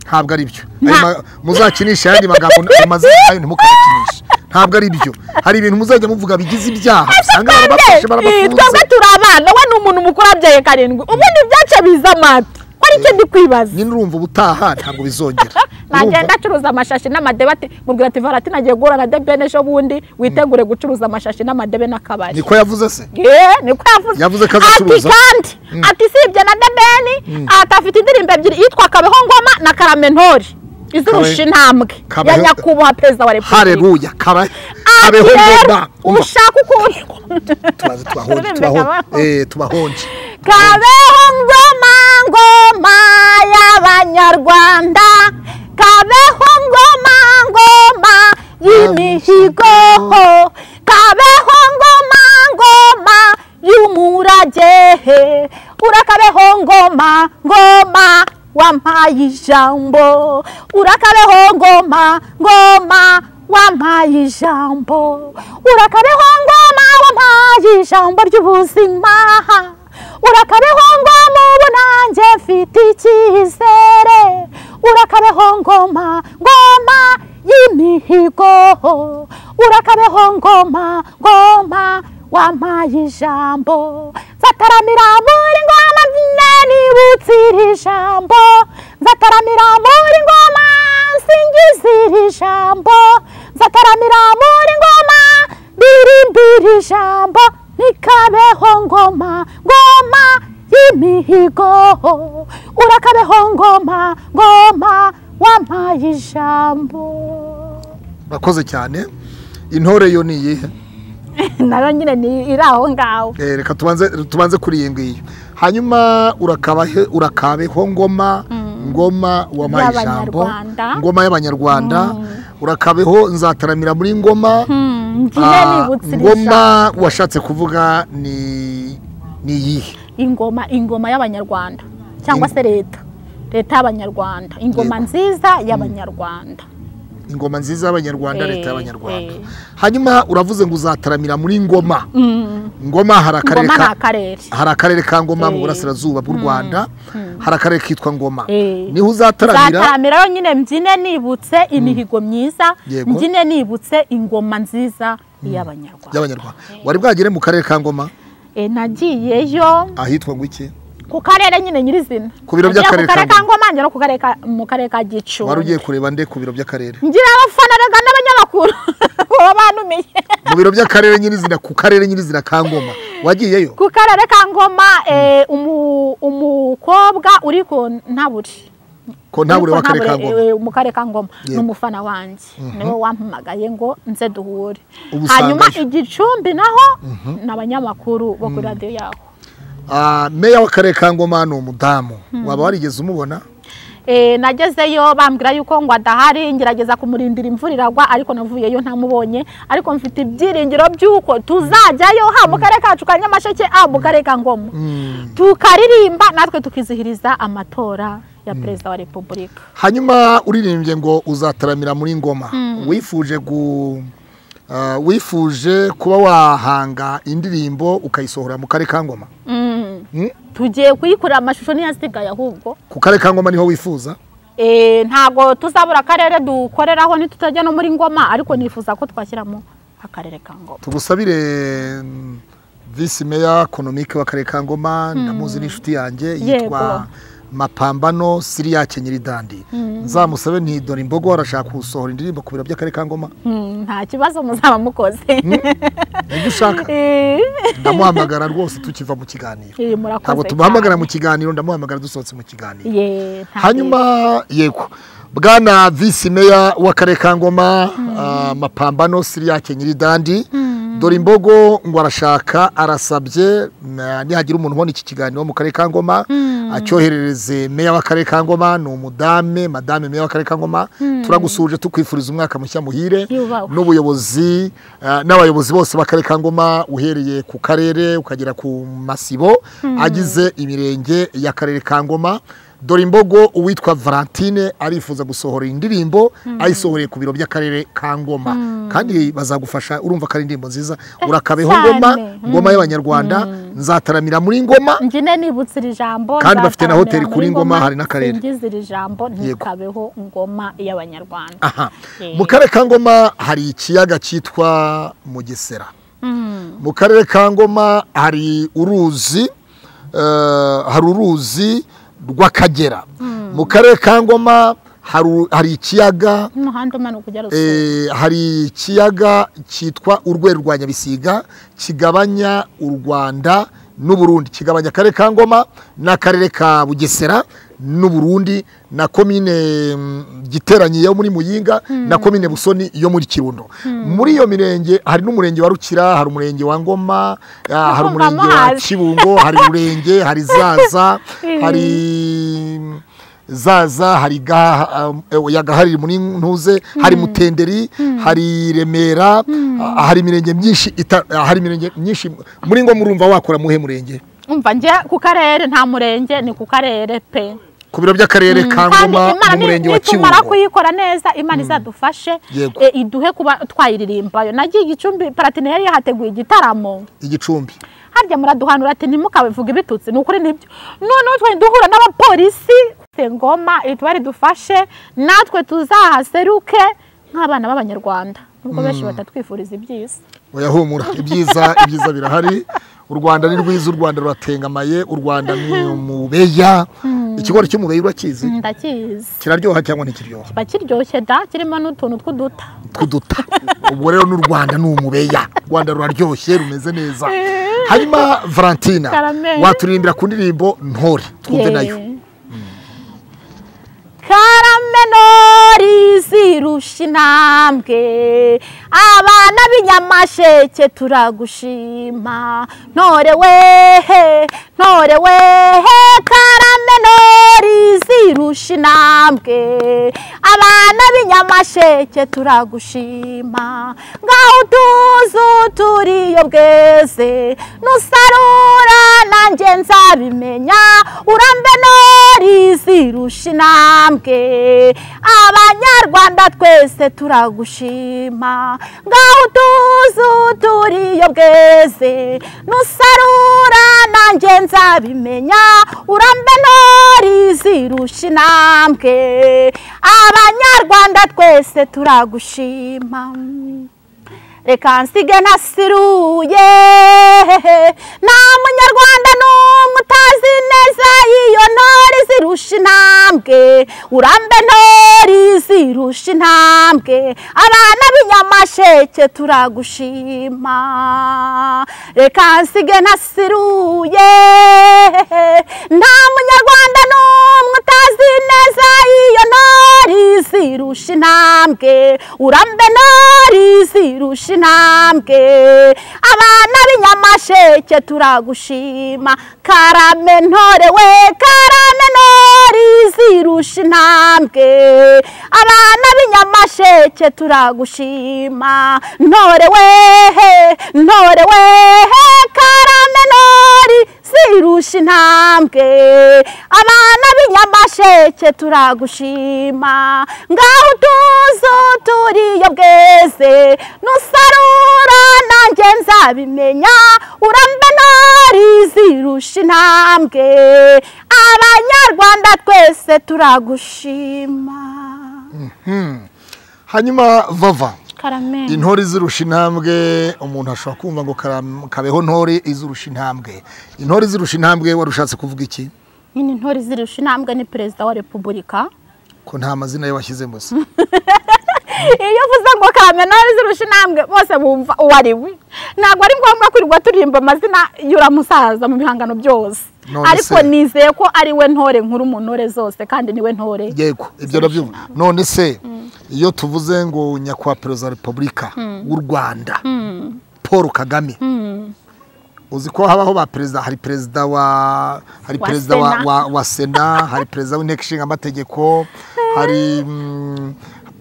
ntabwo ari byo Nta- Ayo ma- muzakinishe ayandi magambo ayo mazina nayo ntimukayakinishe ntabwo ari byo hari ibintu muzajya muvuga bigize ibyaha usanga barabafashe Eh, twebwe barabafunze turi abana we ni umuntu mukuru abyaye karindwi ubundi byaca biza amata wari icyo ndi kwibaza nyine urumva ubutaha ntabwo bizongera nagenda acuruza amashashi n'amadebe ati mubwira ati varati nagiye guhura na debene ejo bundi witegure gucuruza amashashi n'amadebe Urumva? n'akabari niko yavuze se Eh, niko yavuze Yavuze ko ati azacuruza. kandi ati usibye na debeni ati afite indirimbo ebyiri yitwa kabeho ngoma na karamentori izurusha Kabe- intambwe ya Kabeho- nyakubahwa perezida wa repubulika hareruya kara ati kabeho rero ngoma umva ushaka ukuntu tubaze tubahonje Urumva kabeho. tubahonje eh tubahonje Kabeho ngoma ngoma y'Abanyarwanda Kabeho ngoma ngoma y'imihigo Kabeho ngoma ngoma y'umurage Urakabeho ngoma ngoma wampaye ijambo Urakabeho ngoma ngoma wampaye ijambo Urakabeho ngoma wampaye ijambo ry'ubuzima urakabeho ngoma ubu nanjye mfite icyizere urakabeho ngoma ngoma y'imihigo urakabeho ngoma ngoma wampaye ijambo nzataramira muri ngoma nibutse iri jambo nzataramira muri ngoma nsingiza iri jambo nzataramira muri ngoma birimbira ijambo nikabeho ngoma ngoma y'imihigo urakabeho ngoma ngoma wampaye ijambo murakoze cyane intore yo ni iyihe nayo nyine ni iri aho ngaho Eh, reka tubanze tubanze kuri iyi ngiyi hanyuma urakabahe urakabeho ngoma ngoma wampaye ijambo Y'Abanyarwanda. ngoma y'abanyarwanda urakabeho nzataramira muri ngoma ngine Ah, nibutse iri jambo ngoma washatse kuvuga ni ni iyihe ingoma ingoma y'abanyarwanda cyangwa se leta leta y'abanyarwanda ingoma Yego. nziza y'abanyarwanda ingoma nziza y'abanyarwanda Eh, leta y'abanyarwanda eh. hanyuma uravuze ngo uzataramira muri ngoma ngoma hari akarere ingoma ni ka akarere hari akarere ka ngoma mu Eh. burasirazuba bw'u rwanda hari akarere kitwa ngoma Eh. niho uzataramira nzataramira yo nyine mbyine nibutse imihigo myiza Yego. mbyine nibutse ingoma nziza y'abanyarwanda y'abanyarwanda wari bwagere mu karere ka ngoma Eh, nagiyeyo ahitwa ngo iki ku karere nyine nyirizina Ku biro Nagiye by'akarere ku karere ka ka ngoma ngera no ku karere ka- mu karere ka wari gicumbi ugiye kureba nde ku biro by'akarere ngira abafana rega n'abanyamakuru baba bantumiye mu biro by'akarere nyirizina ku karere nyirizina ka ngoma wagiyeyo ku karere ka ngoma eh, umu- umukobwa uri ku ntaburi ko ntabure Ariko w'akarere ka ntabure, ngoma eh, Mukarere ka ngoma ni Yego. umufana wanjye niwe wampamagaye ngo nze duhure Ubu hanyuma usangayo. igicumbi naho ni abanyamakuru bo kuri radiyo yaho Ah, meya w'akarere ka ngoma ni umudamu waba warigeze umubona Eh, nagezeyo bambwira yuko ngo adahari ngerageza kumurindira imvura iragwa ariko navuyeyo ntamubonye ariko mfite ibyiringiro by'uko tuzajyayo ha mu karere kacu ka nyamasheke ha mu karere ka ngoma tukaririmba natwe tukizihiriza amatora ya perezida wa repubulika hanyuma uririmbye ngo uzataramira muri ngoma wifuje gu ah, wifuje kuba wahanga indirimbo ukayisohora mu karere ka ngoma Mm. Mm. tugiye kuyikorera amashusho niyo asigaye ahubwo ku karere ka ngoma niho wifuza Eh, ntabwo tuzabura akarere dukoreraho ntitutajya no muri ngoma ariko nifuza ko twashyiramo akarere ka ngoma tugusabire mm, visi meya konomike w'akarere ka ngoma ndamuzi n'inshuti yanjye yitwa mapambano siriya kenyirindandi nzamusabe ntidore imbogo warashaka gusohora indirimbo ku biro by'akarere ka ngoma Mm, nta kibazo muzaba mukoze ibyo ushaka Eh. ndamuhamagara rwose tukiva mu kiganiro Eh, murakoze ntabwo tumuhamagara mu kiganiro ndamuhamagara dusohotse mu kiganiro Ye, nta hanyuma yego bwana visi meya w'akarere ka ngoma ah, mapambano siriya kenyiridandi dore imbogo ngo arashaka arasabye na- nihagira umuntu ubona iki kiganiro mu karere ka ngoma acyoherereze meya w'akarere ka ngoma ni umudame madame meya w'akarere ka ngoma turagusuje tukwifuriza umwaka mushya muhire Yubahwe. n'ubuyobozi ah, n'abayobozi bose b'akarere ka ngoma uhereye ku karere ukagera ku masibo agize imirenge y'akarere ka ngoma dore imbogo uwitwa valentine arifuza gusohora iyi ndirimbo ayisohoreye ku biro by'akarere ka ngoma kandi bazagufasha urumva ko ari indirimbo nziza urakabeho cyane. ngoma ngoma y'abanyarwanda nzataramira muri ngoma njye nibutse iri jambo Kandi bafite na nzataramira hoteli muri kuri Ngoma, hari n'akarere. singiza iri jambo Yego. ntikabeho ngoma y'abanyarwanda aha Eh. mu karere ka ngoma hari ikiyaga cyitwa mugesera Mm, mu karere ka ngoma hari uruzi eh, hari uruzi rw'akagera mu karere ka ngoma haru- hari ikiyaga n'umuhanda umanuka ujya rusumo eh, hari ikiyaga cyitwa urwego rwa nyabisiga kigabanya u rwanda n'uburundi kigabanya akarere ka ngoma n'akarere ka bugesera n'uburundi na komine mm, giteranyi yo muri muyinga na komine busoni yo muri kirundo muri iyo mirenge hari n'umurenge wa rukira hari umurenge wa ngoma ah, hari Ndumva umurenge wa muhazi. kibungo hari umurenge hari zaza hari zaza hari Gaha- um, oya, Gaha riri muri ntuze hari mutenderi hari remera ah, hari imirenge myinshi ita- ah, hari imirenge myinshi muri ngo murumva wakora muhe murenge umva njye ku karere nta murenge ni ku karere pe ku biro by'akarere ka kandi ngoma imana ni- n'umurenge wa nitumara kibungo kuyikora neza imana izadufashe Yego. eh, iduhe kuba twayiririmbayo nagiye igicumbi paratine yari yahateguye igitaramo igicumbi harya muraduhanura ati ntimukabivuge ibitutsi ni ukuri nibyo noneho twari duhura n'abapolisi se ngoma itwari dufashe natwe tuzahaseruke nk'abana b'abanyarwanda nubwo benshi batatwifuriza ibyiza oya humura ibyiza ibyiza birahari u rwanda ni rwiza u rwanda ruratengamaye u rwanda ni umubeya ikigori cy'umubeya urakizi ndakizi kiraryoha cyangwa ntikiryoha kiba kiryoshye da kirimo n'utuntu tw'uduta tw'uduta ubwo rero n'u rwanda ni umubeya u rwanda ruraryoshye rumeze neza hanyuma valentina Karameli. waturirimbira ku ndirimbo ntore twumve Yeee. nayo karamenori zirusha intambwe abana b'inyamasheke turagushima ntore wehe ntore wehe karamenori zirusha intambwe abana b'inyamasheke turagushima ngaho utuzu turiyo bweze nusarura nanjye nzabimenya urambe nori zirusha intambwe abanyarwanda twese turagushima ngaho utuzu turiyo bweze nusarura nanjye nzabimenya urambe nori zirusha intambwe abanyarwanda twese turagushima reka nsige nasiruye nta munyarwanda n'umwe utazi neza iyo ntore zirusha intambwe urambe ntore zirusha intambwe abana b'inyamasheke turagushima reka nsige nasiruye nta munyarwanda n'umwe utazi neza zirusha intambwe urambe nari zirusha intambwe abana b'inyamasheke turagushima karame ntore we karame nori zirusha intambwe abana b'inyamasheke turagushima ntore wehe ntore wehe karame nori zirusha intambwe abana b'inyamasheke turagushima ngaho utuzo turiyo bweze nusarura nanjye nzabimenya urambe ntari zirusha intambwe abanyarwanda twese turagushima hanyuma vava karameni intore izirusha intambwe umuntu ashobora kumva ngo karam- kabeho ntore izirusha intambwe intore izirusha intambwe wari ushatse kuvuga iki nyine intore zirusha intambwe ni perezida wa repubulika ko nta mazina ye washyize gusa iyo uvuze ngo kamenari zirusha intambwe bose bumva uwo ari we ntabwo ari ngombwa kwirirwa turirimba amazina y'uramusaza mu bihangano byose None ariko se. nizeye ko ari we ntore nkuru mu ntore zose kandi ni we ntore yego ibyo nabyumva none se iyo tuvuze ngo nyakubahwa perezida wa repubulika w'u rwanda paul kagame uzi ko habaho ba perezida hari perezida wa hari Wa perezida wa, Sena. wa, wa sena hari perezida w'inteko ishinga amategeko hari mm,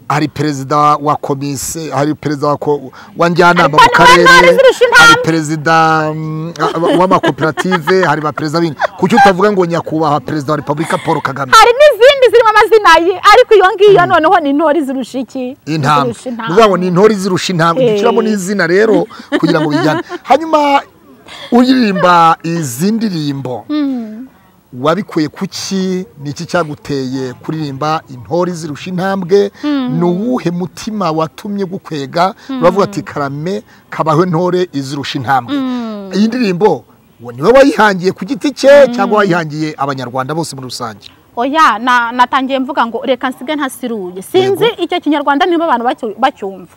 hari perezida wa komisiyo hari perezida wa, ko- wa njyanama mu Hari karere ntore zirusha intambwe. hari perezida mm, w'amakoperative hari ba perezida bindi kuki utavuga ngo nyakubahwa perezida wa repubulika paul kagame hari n'izindi zirimo amazina ye ariko iyo ngiyo noneho ni intore zirusha iki intambwe Zirusha ni ukuvuga ngo ni intore izirusha intambwe Eh. dushyiramo n'izina rero kugira ngo bijyane hanyuma uririmba izi ndirimbo wabikuye kuki ni iki cyaguteye kuririmba intore izirusha intambwe ni uwuhe mutima watumye gukwega uravuga ati karame kabaho intore izirusha intambwe iyi ndirimbo uwo niwe wayihangiye ku giti cye cyangwa wayihangiye abanyarwanda bose muri rusange oya na- natangiye mvuga ngo reka nsige ntasiruye sinzi icyo kinyarwanda niba abantu bacyu- bacyumva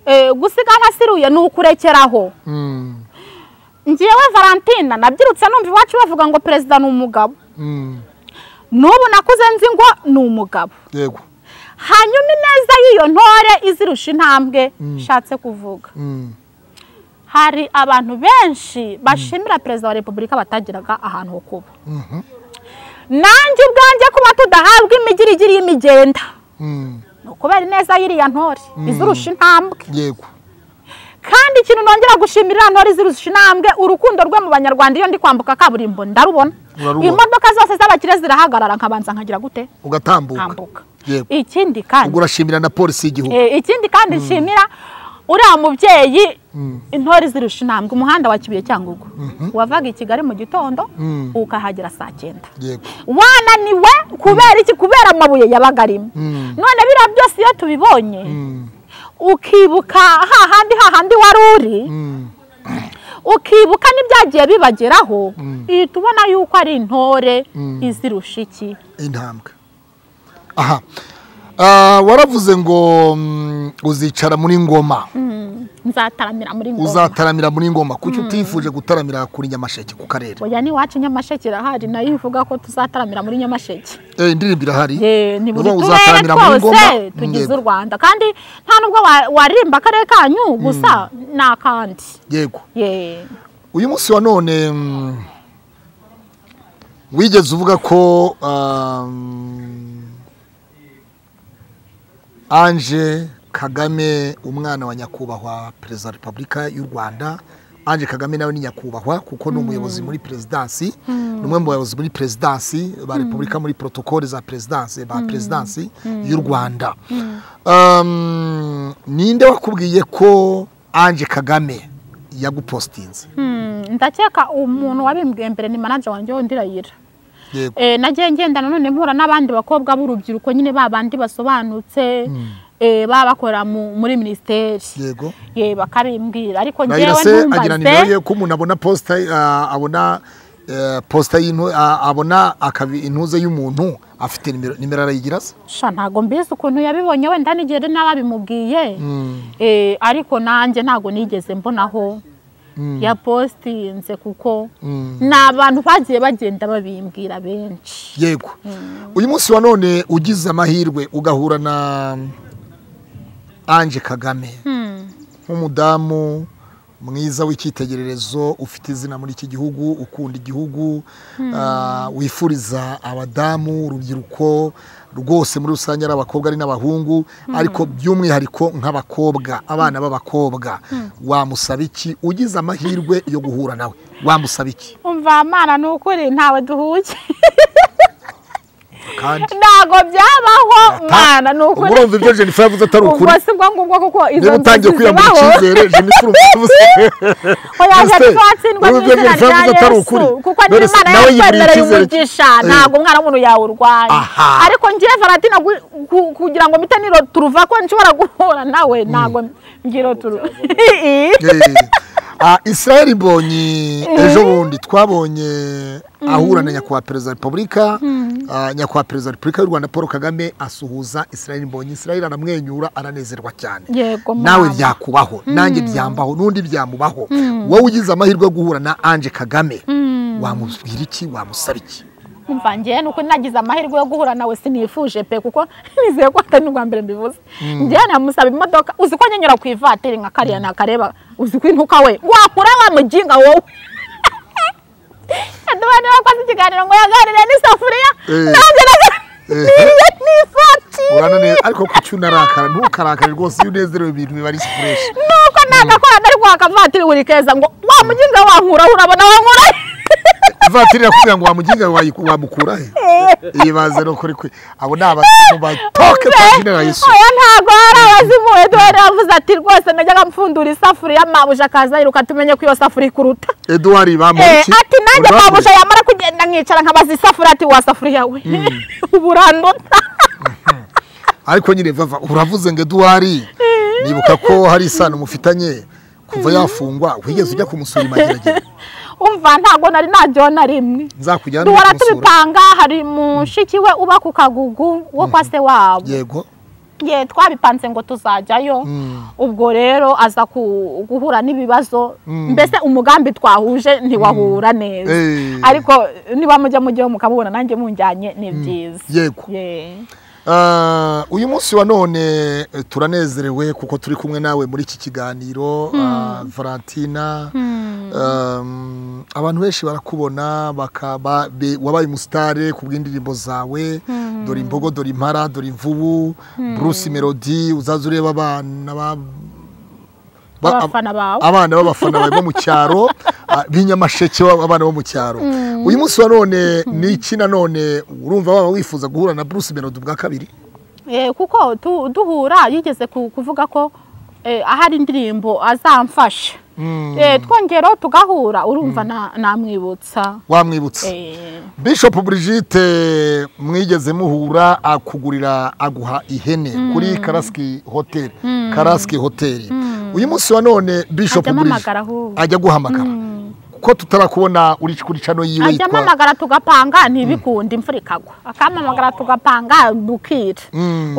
Eh, gusiga ntasiruye ni ukurekeraho Mm, ngewe valentina nabyirutse numva iwacu bavuga ngo perezida ni umugabo mm, n'ubu nakuze nzi ngo ni umugabo yego hanyuma ineza y'iyo ntore izirusha intambwe nshatse kuvuga Mm, hari abantu benshi bashimira perezida wa repubulika batagiraga ahantu ho kuba nanjye ubwanjye kuba tudahabwa imigirigiri y'imigenda mm, ni ukubera ineza y'iriya ntore izirusha intambwe yego kandi ikintu nongera gushimira ntore izirusha intambwe urukundo rwe mu banyarwanda iyo ndi kwambuka kaburimbo ndarubona Urarubona. imodoka zose z'abakire zirahagarara nkabanza nkagira gute ugatambuka nkambuka yego ikindi kandi ubwo urashimira na polisi y'igihugu Eh, ikindi kandi nshimira uriya mubyeyi intore zirusha intambwe umuhanda wa kibuye cyangugu wavaga i kigali mu gitondo Mm. ukahagera saa cyenda yego wananiwe kubera iki kubera amabuye yabaga arimo Mm. none biriya byose iyo tubibonye Mm, ukibuka hahandi hahandi wari uri mm, ukibuka n'ibyagiye bibageraho ihita ubona yuko ari intore izirusha iki intambwe aha Ah, waravuze ngo mm, uzicara muri ngoma nzataramira muri ngoma uzataramira muri ngoma kuki utifuje gutaramira kuri nyamasheke ku karere oya n'iwacu nyamasheke irahari nayo ivuga ko tuzataramira muri nyamasheke Eh, indirimbo irahari Eh, ni buri Uvuga ngo turere uzataramira muri ngoma twose tugize Yego, u rwanda kandi nta nubwo wa- waririmba akarere kanyu gusa ni akandi yego Ye. uyu munsi wa none mm, wigeze uvuga ko um, anje kagame umwana wa nyakubahwa perezida wa repubulika y'u rwanda anje kagame nawe ni nyakubahwa kuko ni umuyobozi muri perezidansi ni umwe mu bayobozi muri perezidansi ba repubulika muri protokole za perezidansi ba perezidansi y'u rwanda Um, ninde wakubwiye ko anje kagame yagupositinze Hmm, ndakeka umuntu wabimbwiye mbere ni manaje wanjye wundi irayira yego Eh, nagiye ngenda nanone mpura n'abandi bakobwa b'urubyiruko nyine ba bandi basobanutse eh, baba bakora mu- muri minisiteri yego ye bakabimbwira ariko Raila ngewe se agira nimero ntumbaze ye ko umuntu abona posita ah, abona eh, posita y'intu- ah, abona akabi- intuze y'umuntu afite nimero nimero arayigira se sha ntago mbizi ukuntu yabibonye wenda n'igihe n'ababimubwiye Eh, ariko nanjye ntago nigeze mbonaho yapositinze kuko ni abantu bagiye bagenda babimbwira benshi yego uyu munsi wa none ugize amahirwe ugahura na anje kagame nk'umudamu mwiza w'icyitegererezo ufite izina muri iki gihugu ukunda igihugu ah, wifuriza abadamu urubyiruko rwose muri rusange ari abakobwa ari n'abahungu ariko by'umwihariko nk'abakobwa abana b'abakobwa wamusaba iki ugize amahirwe yo guhura nawe wamusaba iki umva mana ni ukuri ntawe duhuye kandi ntabwo byabaho mana ni ubwo ukuri urumva ibyo jennifer yavuze atari ukuri ubwo si bwo ngubwo kuko izo niba utangiye nzozi kwiyambura zibaho icyizere jennifer urumva oyaje Ese, tuzatsindwa wowe ubwe n'izina Jennifer rya uvuze atari yesu ukuri. kuko None niba se imana nawe yigurira yakwemereye icyizere cye? umugisha Eh. ntabwo umwana w'umuntu yawurwanya Aha. ariko ngiye valentina gu- gu- kugira ngo mpite niro turuva ko nshobora guhura nawe ntabwo ngiro turu Ah, israel mbonyi ejo bundi twabonye ahura na nyakubahwa perezida wa repubulika ah, nyakubahwa perezida wa repubulika y'u rwanda paul kagame asuhuza israel mbonyi israel aramwenyura aranezerwa cyane yego nawe mama. byakubaho nanjye byambaho n'undi byamubaho wowe ugize amahirwe yo guhura na anje kagame wamubwira iki wamusaba iki umva njyewe ni uko nagize amahirwe yo guhura nawe sinifuje pe kuko nizeye ko atari n'ubwa mbere mbivuze njyewe namusaba imodoka uzi ko nyenyura ku ivatiri nka kariya nakareba uzi ko intuka we wakura wa mujinga wowe aduha niba wakoze ikiganiro ngo yaganire n'isafuriya Eh. nanjye naganiriye uranane n'ifatiri ariko ku cyo unarakara ntukarakare rwose iyo unezerewe ibintu biba ari fureshi nuko nagakora ntari kwaka vatiri buri keza ngo wa mujinga wankuraho urabona wankura ivatiri irakubwira ngo wamuginga wayiku- wamukura he ibaze no kuri kwe abo ni abantu batoke twagenera yesu oya ntabwo hari abazimuwe duhere yavuze ati rwose najyaga mpfundura isafuriya mabuja akaza yiruka tumenye ko iyo safuriya ikuruta eduwari Eh, bamuki ati nanjye mabuja yamara kugenda nkicara nkabaza isafuriya ati wa safuriya we ubu urandota ariko nyine vava uravuze ngo eduwari nibuka ko hari isano mufitanye kuva yafungwa wigeze ujya kumusura imageragere umva ntabwo nari naryo na rimwe nzakujyana ujye duhora kumusura tubipanga hari mushiki we uba ku kagugu wo kwa se wabo yego ye twabipanze ngo tuzajyayo ubwo rero aza ku- guhura n'ibibazo mbese umugambi twahuje ntiwahura neza Eh. ariko niba mujya mujyaho mukabubona nanjye munjyanye ni byiza yego Ye. Ah, uyu munsi wa none eh, turanezerewe kuko turi kumwe nawe muri iki kiganiro ah, valentina Um, abantu benshi barakubona bakaba be- wabaye umusitare ku bw'indirimbo zawe dore imbogo dore impara dore imvubu bruce melody uzaza ureba abana ba- ba- Abafana bawe. abana b'abafana bawe bo mu cyaro ah, b'inyamasheke b'ab- abana bo mu cyaro uyu munsi wa none ni iki nanone urumva waba wifuza guhura na bruce melody ubwa kabiri Eh, kuko tu- duhura yigeze ku- kuvuga ko eh, ahari indirimbo azamfasha Eh, twongeraho tugahura urumva na- namwibutsa wamwibutsa Eh, Bishop Brigitte mwigeze muhura akugurira aguha ihene kuri Karaski Hotel Karaski Hotel uyu munsi wa none Bishop Ajya Brigitte ampamagara ahubwo. ajya guhamagara kuko tutarakubona uri kuri cano yiwe ajya yitwa amamagara tugapanga ntibikunde imvura ikagwa akamamagara tugapanga bukira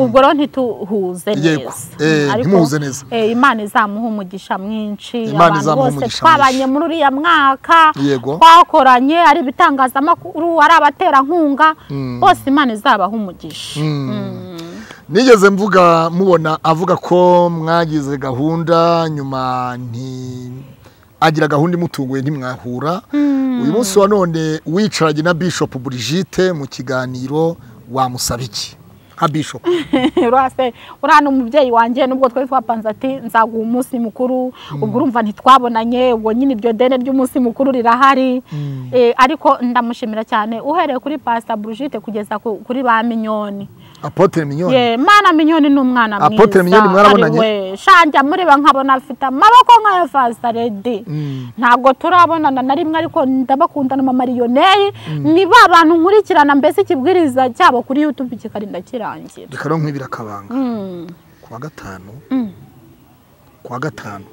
ubwo rero ntituhuze Yego. neza Eh, Ariko, ntimuhuze neza. eh, imana izamuha umugisha mwinshi Imana abantu izamuha bose umugisha twabanye mwinshi. muri uriya mwaka Yego. twakoranye ari ibitangazamakuru ari abaterankunga bose imana izabaha umugisha nigeze mvuga mubona avuga ko mwagize gahunda nyuma nti agira gahunda imutunguye ntimwahura uyu munsi wa none wicaranye na Bishop Brigitte mu kiganiro wamusaba iki nka Bishop rwose uriya ni umubyeyi wanjye nubwo twari twapanze ati nzaguha umunsi mukuru ubwo urumva ntitwabonanye ubwo nyine iryo deni ry'umunsi mukuru rirahari Eh, ariko ndamushimira cyane uhereye kuri pasita burujite kugeza ku- kuri ba minyoni apotre mignone Ye, mana minyoni ni umwana Apotre Mignone mwarabonanye? we shanjya mureba nkabona afite amaboko nk'aya fasaredi ntabwo turabonana na rimwe ariko ndabakundana mu mariyoneri ni ba bantu nkurikirana mbese ikibwiriza cyabo kuri yutube kikarinda kirangira reka no nkwibira akabanga Mm. ku wa gatanu ku wa gatanu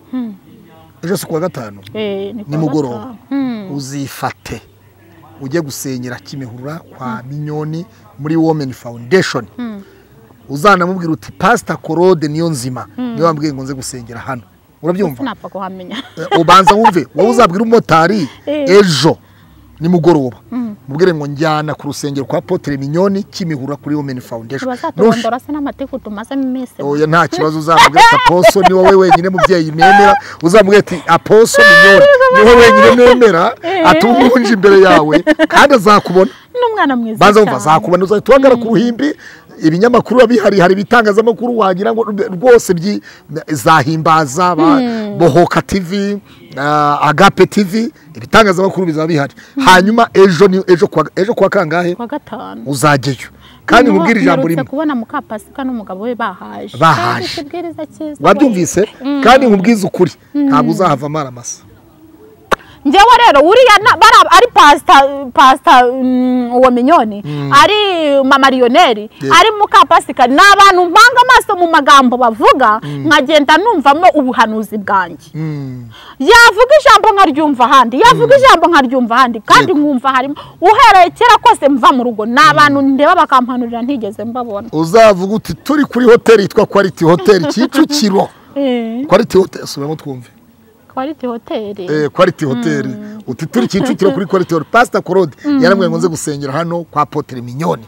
ejo si ku wa gatanu Eh, ni nimugoroba Hmm. uzifate ujye gusenyera kimihurura kwa minyoni muri women foundation uzanamubwira uti pasita korode niyo nzima niyo wambwiye ngo nze gusengera hano urabyumva sinapfa kuhamenya Eh, ubanza wumve wowe uzabwira umumotari Eh. ejo nimugoroba mubwire ngo njyana ku rusengero kwa potere minyoni kimihura kuri women foundation Nush- bazatubondora se n'amatiku tumazemo iminsi oya nta kibazo uzamubwira ati aposo ni wowe wenyine mubyeyi nemera uzamubwira ati aposo minyoni ni wowe wenyine nemera atubunje imbere yawe kandi azakubona n'umwana mwiza banza wumva cyane. azakubona uzahita uhagara ku ruhimbi ibinyamakuru biba bihari hari ibitangazamakuru wagira ngo rwose byi- zahimbaza ba- bohoka tv ah, agape tv ibitangazamakuru bizaba bihari hanyuma ejo ni ejo kuwa ejo kuwa kangahe kwa gatanu uzajyayo kandi Niho nkubwire ijambo mperutse rimwe kubona muka pasika n'umugabo we bahaje Bahaje. Kandi ikibwiriza cyiza wabyumvise Mm. kandi nkubwize ukuri ntabwo uzahava amara amasa njyewe rero uriya na- bara- ari pasita pasita mm, uwo minyoni ari mama liyoneri Yeah. ari muka pasika ni abantu mpanga amaso mu magambo bavuga nkagenda numvamo ubuhanuzi bwanjye Mm. yavuga ijambo nkaryumva ahandi yavuga ijambo nkaryumva ahandi kandi Yego. nkumva harimo uhereye kera kose mva mu rugo ni abantu ndeba bakampanurira ntigeze mbabona uzavuga uti turi kuri hoteli yitwa quality hotel kicukiro Eh, quality hotel subiramo twumve kwariti hoteli eh, quality hotel uti turi kicukiro kuri quality hotel pastor claude yarambwiye ngo nze gusengera hano kwa apotre minyoni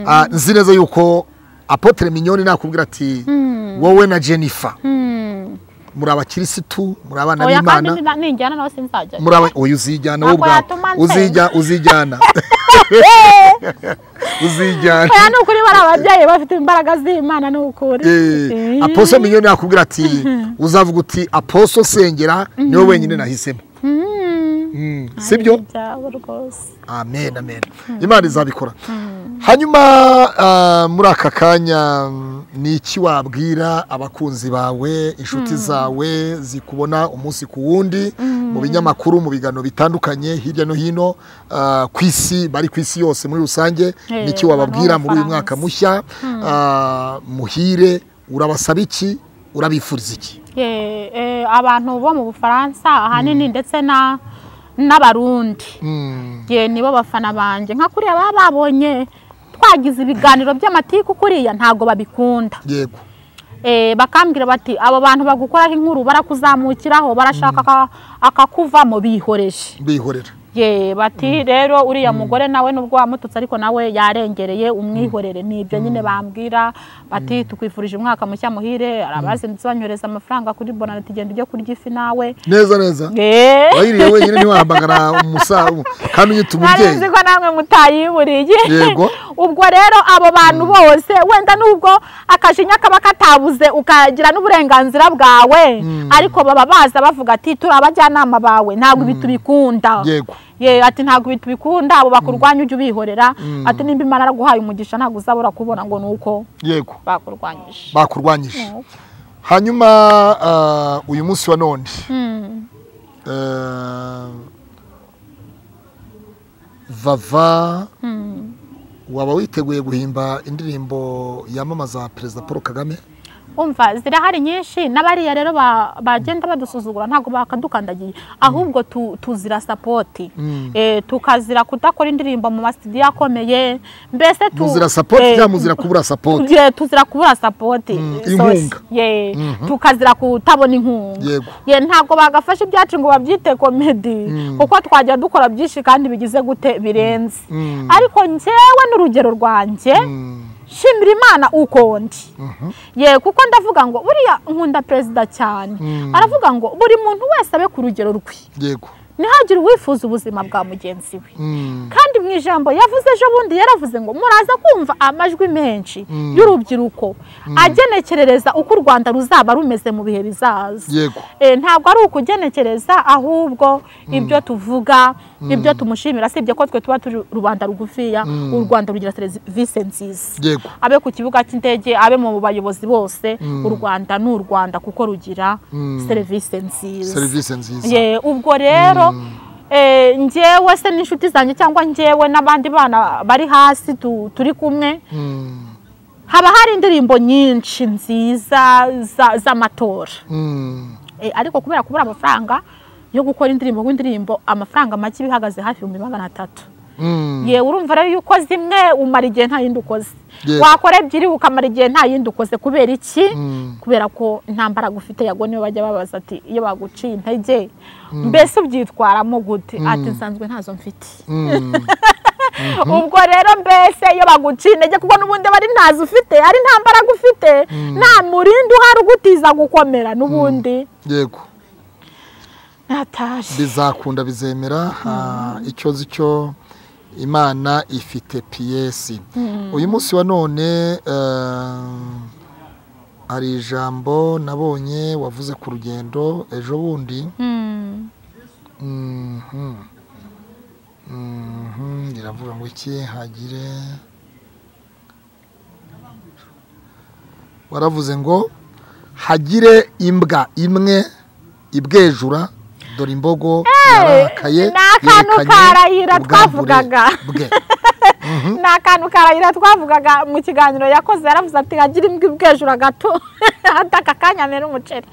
Ah, nzi neza yuko apotre minyoni nakubwira ati wowe na jennifer muri abakirisitu muri abana oya kandi b'imana niba- ninjyana nawe sinzajyayo muri aba oya uzijyana wowe Ntabwo ubwawe yatuma nsenga. uzijya uzijyana uzijyana oya ni ukuri bari ababyeyi bafite imbaraga z'imana ni ukuri Eh, Eh, aposo minyoni yakubwira ati uzavuga uti aposo sengera niwe wenyine nahisemo mm, Mm, sibyo byabo rwose amen amen imana izabikora hanyuma ah, muri aka kanya mm, ni iki wabwira abakunzi bawe inshuti zawe zikubona umunsi ku wundi mu binyamakuru mu biganiro bitandukanye hirya no hino ah, ku isi bari ku isi yose muri rusange Eh, ni iki wababwira abantu muri uyu b'abafaransa. mwaka mushya Ah, muhire urabasaba iki urabifuriza iki Eh, eh, abantu bo mu bufaransa ahanini ndetse na n'abarundi Mm, ye nibo bafana banjye nka kuriya baba babonye twagize ibiganiro by'amatiku kuriya ntabwo babikunda yego Eh, bakambwira bati abo bantu bagukoraho inkuru barakuzamukiraho barashaka aka- akakuvamo bihoreje bihorera ye bati rero uriya mugore nawe nubwo wamututse ariko nawe yarengereye umwihorere ni ibyo nyine bambwira bati tukwifurije umwaka mushya muhire arabazindutse banyohereza amafaranga kuri bonaneti genda ujye kurya ifi nawe neza neza Eh. wayiriye wenyine ntiwahamagara umusa kandi unyita nari umubyeyi nzi ko namwe mutayiburiye Yego. ubwo rero abo bantu bose wenda nubwo akajinya kaba katabuze ukagira n'uburenganzira bwawe ariko baba baza bavuga ati turi abajyanama bawe ntabwo ibi tubikunda Yego. ye ati ntabwo ibi tubikunda abo bakurwanya ujye ubihorera ati nimba imana yaraguhaye umugisha ntabwo uzabura kubona ngo ni uko yego bakurwanyije bakurwanyije hanyuma ah, uyu munsi wa none eh, vava waba witeguye guhimba indirimbo yamamaza perezida paul kagame umva zirahari nyinshi n'abariya rero ba- bagenda badusuzugura ntabwo bakadukandagiye ahubwo tu- tuzira sapoti Eh, tukazira kudakora indirimbo mu masitidiyo akomeye mbese tu- muzira sapoti eh, cyangwa muzira kubura sapoti Ye, tuzira kubura sapoti eh, inkunga. sosi. Ye, tukazira kutabona inkunga Yego. Ye, ntabwo bagafasha ibyacu ngo babyite komedi kuko twajya dukora byinshi kandi bigize gute birenze ariko njyewe n'urugero rwanjye shimira imana uko ndi ye kuko ndavuga ngo buriya nkunda perezida cyane aravuga ngo buri muntu wese abe ku rugero rwe yego ntihagire uwifuza ubuzima bwa mugenzi we Mm, kandi mu ijambo yavuze ejo bundi yaravuze ngo muraza kumva amajwi menshi y'urubyiruko agenekerereza uko u rwanda ruzaba rumeze mu bihe bizaza yego Eh, ntabwo ari ukugenekereza ahubwo ibyo tuvuga ibyo tumushimira sibye ko twe tuba turi rubanda rugufiya u rwanda rugira serivisi nziza yego abe ku kibuga cy'indege abe mu bayobozi bose u rwanda ni u rwanda kuko rugira serivisi nziza serivisi nziza Ye, ubwo rero eh, njyewe se n'inshuti zanjye cyangwa njyewe n'abandi bana bari hasi tu- turi kumwe Mm, haba hari indirimbo nyinshi nziza za- z'amatora mm, Eh, ariko kubera kubura amafaranga yo gukora indirimbo ku indirimbo amafaranga make iba ihagaze hafi ibihumbi magana atatu yewe urumva rero iyo ukoze imwe umara igihe nta yindi ukoze Yego. wakora ebyiri ukamara igihe nta yindi ukoze kubera iki Mm. kubera ko nta mbaraga ufite yago niyo bajya babaza ati iyo baguciye intege mbese ubyitwaramo gute ati nsanzwe ntazo mfite ubwo rero mbese iyo baguciye intege kuko n'ubundi bari ntazo ufite ari nta mbaraga ufite nta murinda uhari ugutiza gukomera n'ubundi yego nataje bizakunda bizemera ah, icyo nzi cyo imana ifite piyesi uyu munsi wa none eh, hari ijambo nabonye wavuze ku rugendo ejo bundi Mm. Mhm. Mhm, riravuga ngo iki hagire waravuze ngo hagire imbwa imwe ibwejura dore imbogo yarakaye ni akantu yerekanye karahira ubwambure twavugaga. bwe ni akantu karahira twavugaga mu kiganiro yakoze yaravuze ati hagira imbwa ibwejura gato hata aka kanya mera umuceri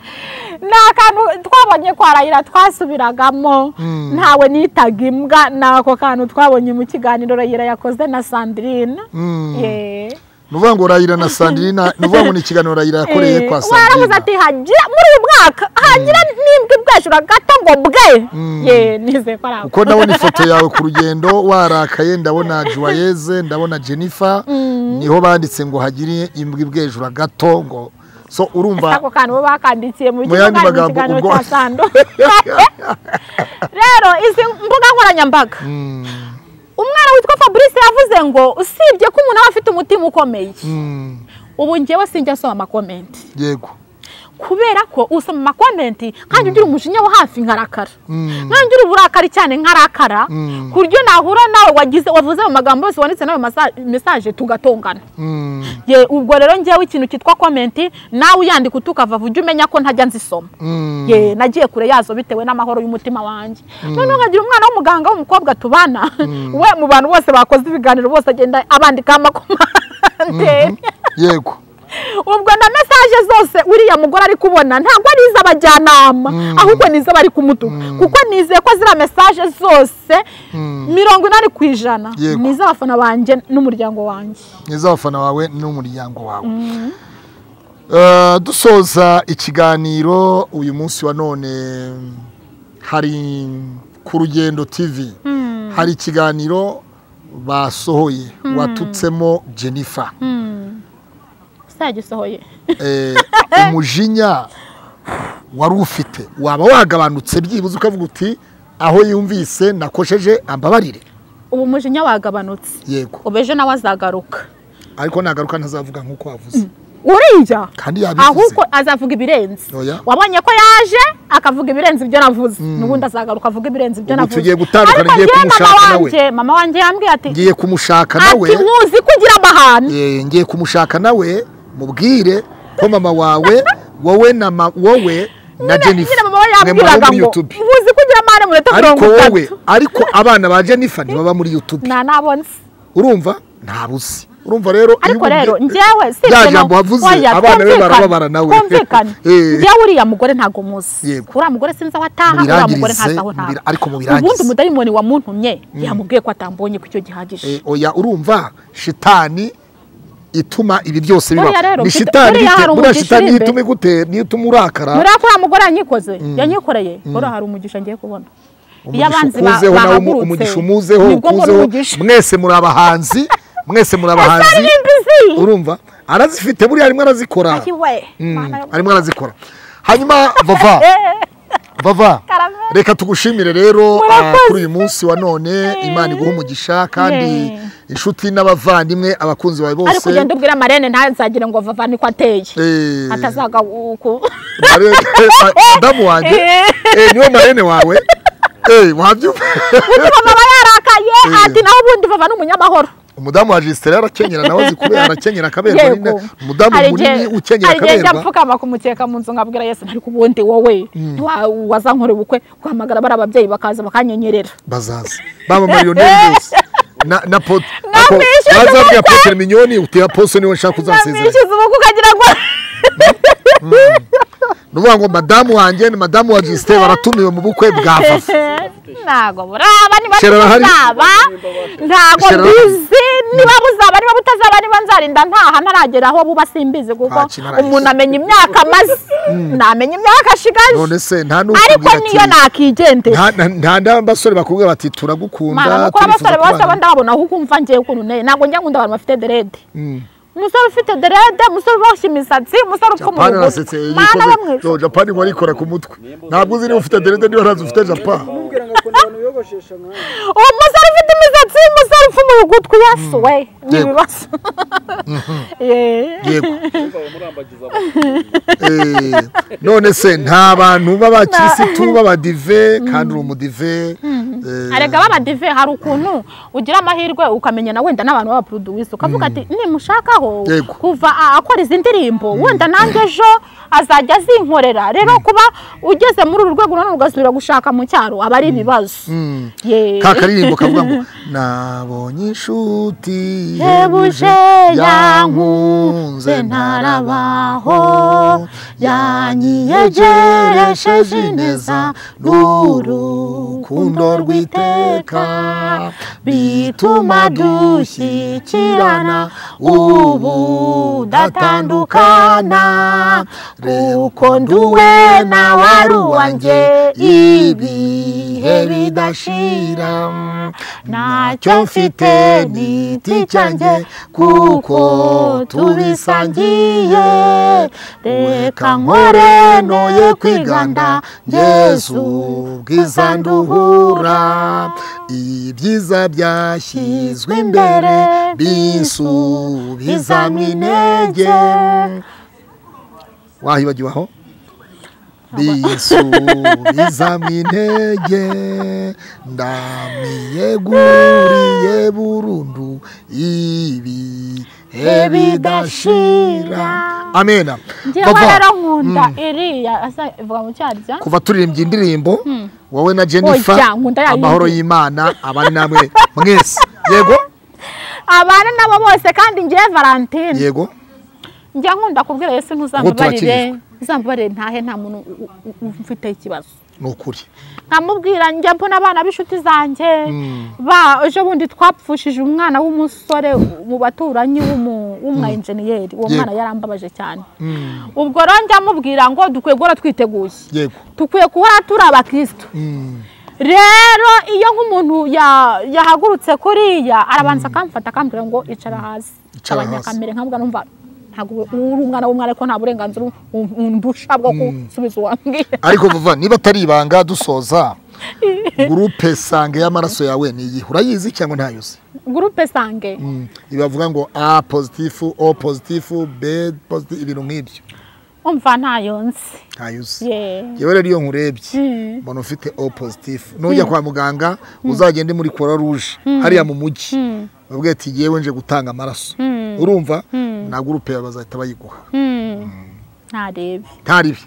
ni akantu twabonye kwa rahira twasubiragamo Mm. ntawe nitaga imbwa ni ako kantu twabonye mu kiganiro rahira yakoze na sandrine Mm. Yeah. ni uvuga ngo rayira na sandirina ni uvuga ngo ni ikiganiro rayira yakoreye Eh, kwa waravuze sandirina ati hagira muri uyu mwaka hagira n'imbwa ibwejura gato ngo bwe Mm. ye nizeye ko ari ako kuko ndabona ifoto yawe ku rugendo warakaye ndabona juwayeze ndabona jennifer niho banditse ngo hagire imbwa ibwejura gato ngo so urumva ako kantu bo bakandikiye mu Mu yandi kiganiro- mu magambo, kiganiro ubwo- cya sando rero izi mbuga nkoranyambaga Mm, umwana witwa fabrice yavuze ngo usibye ko umuntu aba afite umutima ukomeye mm, ubu ngewe sinjya asoma amakomenti yego kubera ko usoma amakomenti nkanjye ugira umujinya wo hafi nkarakara Mm. nkanjye ugira uburakari cyane nkarakara Mm. ku buryo nahura nawe wagize wavuze mu magambo yose wanditse n'ayo masa- mesaje tugatongana Mm, Ye, ubwo rero ngewe ikintu cyitwa komenti nawe uyandika utukava ujye umenya ko ntajya nzisoma mm, ye nagiye kure yazo bitewe n'amahoro y'umutima wanjye noneho nkagira umwana w'umuganga w'umukobwa tubana we mu bantu bose bakoze ibiganiro bose agenda abandikaho amakomanteri yego ubwo na mesaje zose uriya mugore ari kubona ntabwo ari iz'abajyanama ahubwo ni iz'abari kumutuka kuko nizeye ko ziriya mesaje zose mirongo inani ku ijana Yego. ni iz'abafana banjye n'umuryango wanjye ni iz'abafana bawe n'umuryango wawe Eh, dusoza ikiganiro uyu munsi wa none hari ku rugendo tv hari ikiganiro basohoye watutsemo jennifer cyagisohoye Eh, umujinya wari ufite waba wagabanutse byibuze ukavuga uti aho yumvise nakosheje ambabarire ubu mujinya wagabanutse yego ubu ejo nawe azagaruka ariko nagaruka ntazavuga nk'uko wavuze uriya kandi yabivuze ahubwo azavuga ibirenze Oya. wabonye ko yaje akavuga ibirenze ibyo navuze n'ubundi azagaruka avuga ibirenze ibyo Ubu navuze tugiye gutandukana, Ariko ngiye njyewe kumushaka mama nawe. wanjye mama wanjye yambwiye ati ngiye kumushaka nawe ati nkuzi ko ugira amahane Eh, ngiye kumushaka nawe mubwire ko mama wawe wowe na ma- wowe na jennifer nyine mama we mwe muba yambwiraga muri ngo youtube nkuzi ko ugira amahane mu minota mirongo ariko wowe itatu ariko abana ba jennifer ntibaba muri youtube nta nabonye urumva ntabuzi urumva rero iyo ariko ubumvye- rero njyewe si rya ibyo jambo na- wavuze, oya, abana be twumvikane, barababara nawe. twumvikane Eh. njyewe uriya mugore ntago muzi Yego. uriya mugore sinzi aho ataha uriya mugore Mubirangirize, ntazi aho ntaha mubira- ariko mubirangirize. ubundi umudayimoni wamuntumye yamubwiye ko atambonye ku cyo gihagije Eh, oya urumva shitani ituma ibi byose Oya biba rero, ni mfite- shitani buriya ite- hari buriya umugisha shitani uri niyo imbere. ituma igutera niyo ituma urakara muri ako uriya mugore yanyikoze yanyikoreye buriya hari umugisha ngiye kubona iyo abanzi ba- ukuzeho nawe umu- bahagurutse umugisha umuzeho nibwo mbona ukuzeho umugisha mwese muri abahanzi mwese muri abahanzi aririmba izi. urumva arazifite buriya arimo arazikora Ati we, Mm, mana yo- arimo arazikora hanyuma vava vava Karamelo. reka tugushimire rero ah, Murakoze. kuri uyu munsi wa none imana iguha umugisha kandi Yeah. inshuti n'abavandimwe abakunzi bawe ari bose kugenda ubwira marene ntazagire ngo vava niko ateye Eh. atazaga uku Mare- madamu wanjye eh, niwe marene wawe Eh, wabyumva utuma aba yarakaye ati naho ubundi vava ni umunyamahoro umudamu wa jisiteri arakenyera nawe azi kubera arakenyera akaberwa Yego. nyine umudamu Hari munini igihe- ukenyera hari igihe njya akaberwa mfukama ku mukeka mu nzu nkabwira yesu ntari ubundi wowe ntiwa- wazankora ubukwe guhamagara bari ababyeyi bakaza bakanyenyerera bazaza baba mariyoneri bose na na pot Namwishyuza bazabwira potere minyoni uti aposo niwe nshaka uzasezeranye namwishyuza ubukwe ukagira ngo ni ukuvuga ngo madamu wanjye ni madamu wa jisite baratumiwe mu bukwe bwa fafa ntago buraba niba Shera arahari? muzaba ntago Shera arahari? mbizi niba muzaba niba mutazaba niba nzarinda ntaha ntaragera aho buba simbizi kuko Nta kintu arahise. umuntu amenya imyaka amaze ntamenya imyaka ashigaje none se nta ariko n'ukubwira niyo ati nakigendera nta- nta- nta n'abasore bakubwira bati turagukunda mara kuko abasore turifuza bose aba kubana ndababona aho ukumva njyewe ukuntu nteye ntabwo njya nkunda abantu bafite derede Mm. umusore ufite derede umusore uboshye imisatsi umusore upfumuye japani arasetse ugutwi mana bamwe yikoze no japani warikora ku mutwe ntabwo uzi niba ufite derede niba ntazi ufite japani Mubwira ngo akunda abantu biyogoshesha nkawe. uwo musore ufite imisatsi umusore upfumuye ugutwi yesu we ni Yego. ibibazo Ye. yego Mumva murambagiza abantu. Eh, none se nta bantu b'abakirisitu b'abadive kandi uri umudive eh, arega babadive hari ukuntu ugira amahirwe ukamenya na wenda n'abantu b'abaproduwisi ukavuga ati nimushakaho Yego. kuva a- akora izi ndirimbo wenda nanjye ejo azajya azinkorera rero kuba ugeze muri uru rwego nanone ugasubira gushaka mu cyaro aba ari ibibazo Ye. ka karirimbo kavuga ngo nabonye inshuti Yebuje, yebuje yankunze, yankunze ntarabaho, ntarabaho yanyiyegeresheje yanyiyegeresheje ineza neza n'urukundo n'urukundo rw'iteka, rw'iteka bituma bituma dushyikirana, dushyikirana ubu ubu ndatandukana, datandukana kuko kuko nduwe nduwe nawe nawe ari ari uwanjye, uwanjye ibihe bidashira ntacyo mfite ni igiti cyanjye kuko tubisangiye reka nkore noye kwiganda yesu bwiza nduhura ibyiza byashyizwe imbere bisubizamo intege wahibagiwe aho bisubizamo intege ndamiyeguriye burundu ibihe bidashira amena njyewe Papa, rero nkunda iriya asa ivuga mu cyarya kuva turirimbye indirimbo wowe na Oya, jennifer nkunda ya yindi. amahoro y'imana abari namwe mwese yego abana nabo bose kandi njyewe valentine yego njya nkunda kubwira yesu ntuzambabarire turakirijwe. uzambabarire ntahe nta muntu u- u- u- umfiteho ikibazo ni ukuri nkamubwira njya mbona abana b'inshuti zanjye ba ejo bundi twapfushije umwana w'umusore mu baturanyi w'umu- w'umwayenjeniyeri uwo Yego. mwana yarambabaje cyane ubwo rero njya mubwira ngo dukwiye guhora twiteguye yego dukwiye guhora turi abakirisitu rero iyo nk'umuntu ya- yahagurutse kuriya arabanza akamfata akambwira ngo icara hasi Icara Abanya hasi. kamere nkamubwira numva ntabwo uri umwana w'umwana ariko nta burenganzira undusha bwo gusubiza uwambwira ariko vuba niba atari ibanga dusoza gurupe sange y'amaraso yawe ni iyihe urayizi cyangwa ntayoze gurupe sange Mm. ibavuga ngo a pozitifu o pozitifu b pozitifu ibintu nk'ibyo umva ntayo nzi ntayoze Ye. yewe rero iyo nkurebye umuntu ufite o pozitifu nujya kwa muganga uzagende muri croix rouge hariya mu mujyi bavuga ati yewe nje gutanga amaraso urumva na gurupe bazahita bayiguha ntarebe ntaribi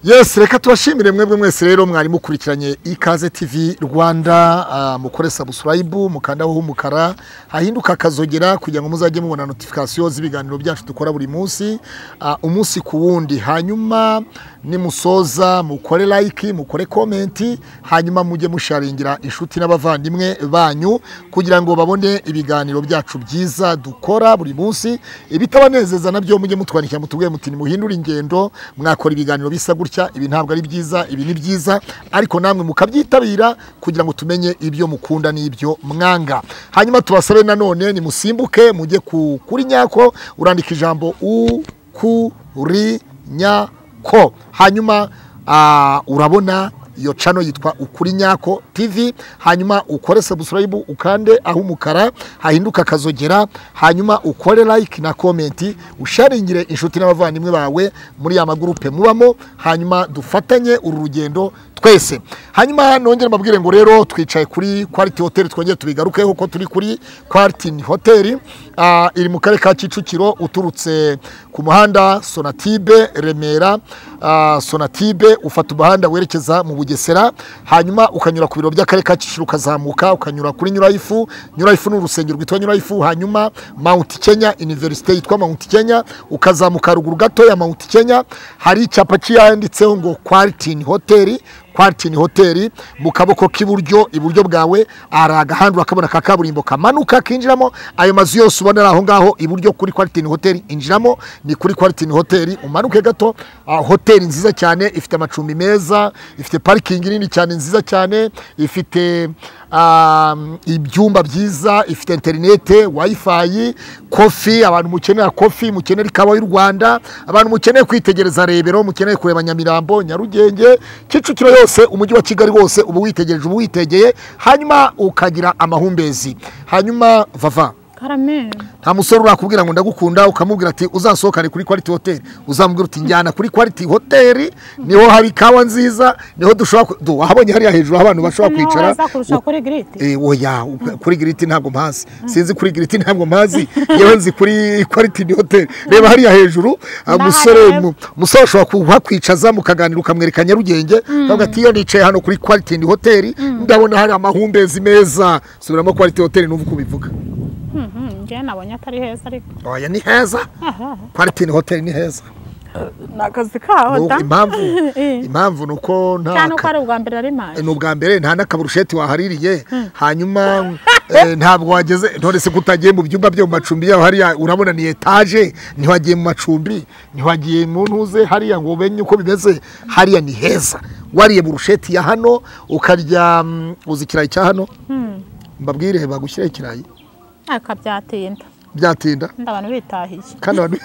yesi reka tubashimire mwebwe mwese rero mwari mukurikiranye ikaze tv rwanda ah, mukore sabusilayibu mukandaho h'umukara hahinduka akazogera kugira ngo muzajye mubona notifikasiyo z'ibiganiro byacu dukora buri munsi ah, umunsi ku wundi hanyuma nimusoza mukore layiki mukore komenti hanyuma mujye musharingira inshuti n'abavandimwe banyu kugira ngo babone ibiganiro byacu byiza dukora buri munsi ibitabanezeza nabyo mujye mutwandikira mutubwiye muti nimuhindure ingendo mwakora ibiganiro bisa gutya ibi ntabwo ari byiza ibi ni byiza ariko namwe mukabyitabira kugira ngo tumenye ibyo mukunda n'ibyo mwanga hanyuma tubasabe nanone nimusimbuke mujye ku kuri nyako urandika ijambo u ku ri nyako hanyuma ah, urabona iyo cano yitwa ukuri nyako tv hanyuma ukore subscribe ukande aho umukara hahinduka akazogera hanyuma ukore like na komenti usharingire inshuti n'abavandimwe bawe muri ya magurupe mubamo hanyuma dufatanye uru rugendo twese hanyuma nongere mbabwire ngo rero twicaye kuri kwariti hoteli twongere tubigarukeho ko turi kuri kwaritini hoteli Ah, iri mu karere ka kicukiro uturutse ku muhanda sonatibe remera ah, sonatibe ufata umuhanda werekeza mu bugesera hanyuma ukanyura ku biro by'akarere ka kicukiro ukazamuka ukanyura kuri nyurayifu nyurayifu ni urusengero rwitwa nyurayifu hanyuma mount kenya universite yitwa mount kenya ukazamuka haruguru gato ya mount kenya hari icyapa kiyanditseho ngo kwalitini hoteli kwalitini hoteli mu kaboko k'iburyo iburyo bwawe hari agahanda urakabona ka kaburimbo kamanuka kinjiramo ayo mazu yose ubonera aho ngaho iburyo kuri kwalitini hoteli injiramo ni kuri kwalitini hoteli umanuke gato ah, hoteli nziza cyane ifite amacumbi meza ifite parikingi nini cyane nziza cyane ifite um, ibyumba byiza ifite interinete wayifayi kofi abantu mukenera kofi mukenera ikawa y'u rwanda abantu mukeneye kwitegereza rebero mukeneye kureba nyamirambo nyarugenge kicukiro yose umujyi wa kigali wose uba witegereje uba witegeye hanyuma ukagira amahumbezi hanyuma vava karame nta musore urakubwira ngo ndagukunda ukamubwira ati uzasohokane kuri quality hotel uzamubwira uti njyana kuri quality hotel niho hari ikawa nziza niho dushobora ku- du, wahabonye hariya hejuru aho abantu bashobora niho kwicara heza kurusha kuri giriti Eh, oya u- kuri giriti ntabwo mpazi sinzi kuri giriti ntabwo mpazi yewe nzi kuri quality hotel reba hariya hejuru ah, Ndahareba. musore mu- umusore ashobora kuhakwicaza mukaganira ukamwereka nyarugenge ukavuga ati iyo nicaye hano kuri quality hotel ndabona hari amahumbezi meza subiramo quality hotel n'ubu uko ubivuga njyewe nabonye atari heza ariko oya ni heza kwalitini hoteli ni heza ni akazi kaho N'ubu da impamvu Eh. impamvu ni uko nta cyane uko ka- ari ubwa mbere ari maje ni ubwa mbere nta n'akaburusheti wahaririye hanyuma eh, ntabwo wageze none se ko utagiye mu byumba byo mu macumbi yaho hariya urabona ni etaje ntiwagiye mu macumbi ntiwagiye mu ntuze hariya ngo umenye uko bimeze hariya ni heza wariye burusheti ya hano ukarya mm, uzi ikirayi cya hano mbabwire bagushyiraho ikirayi aka byatinda byatinda nda abantu bitahiye kandi abantu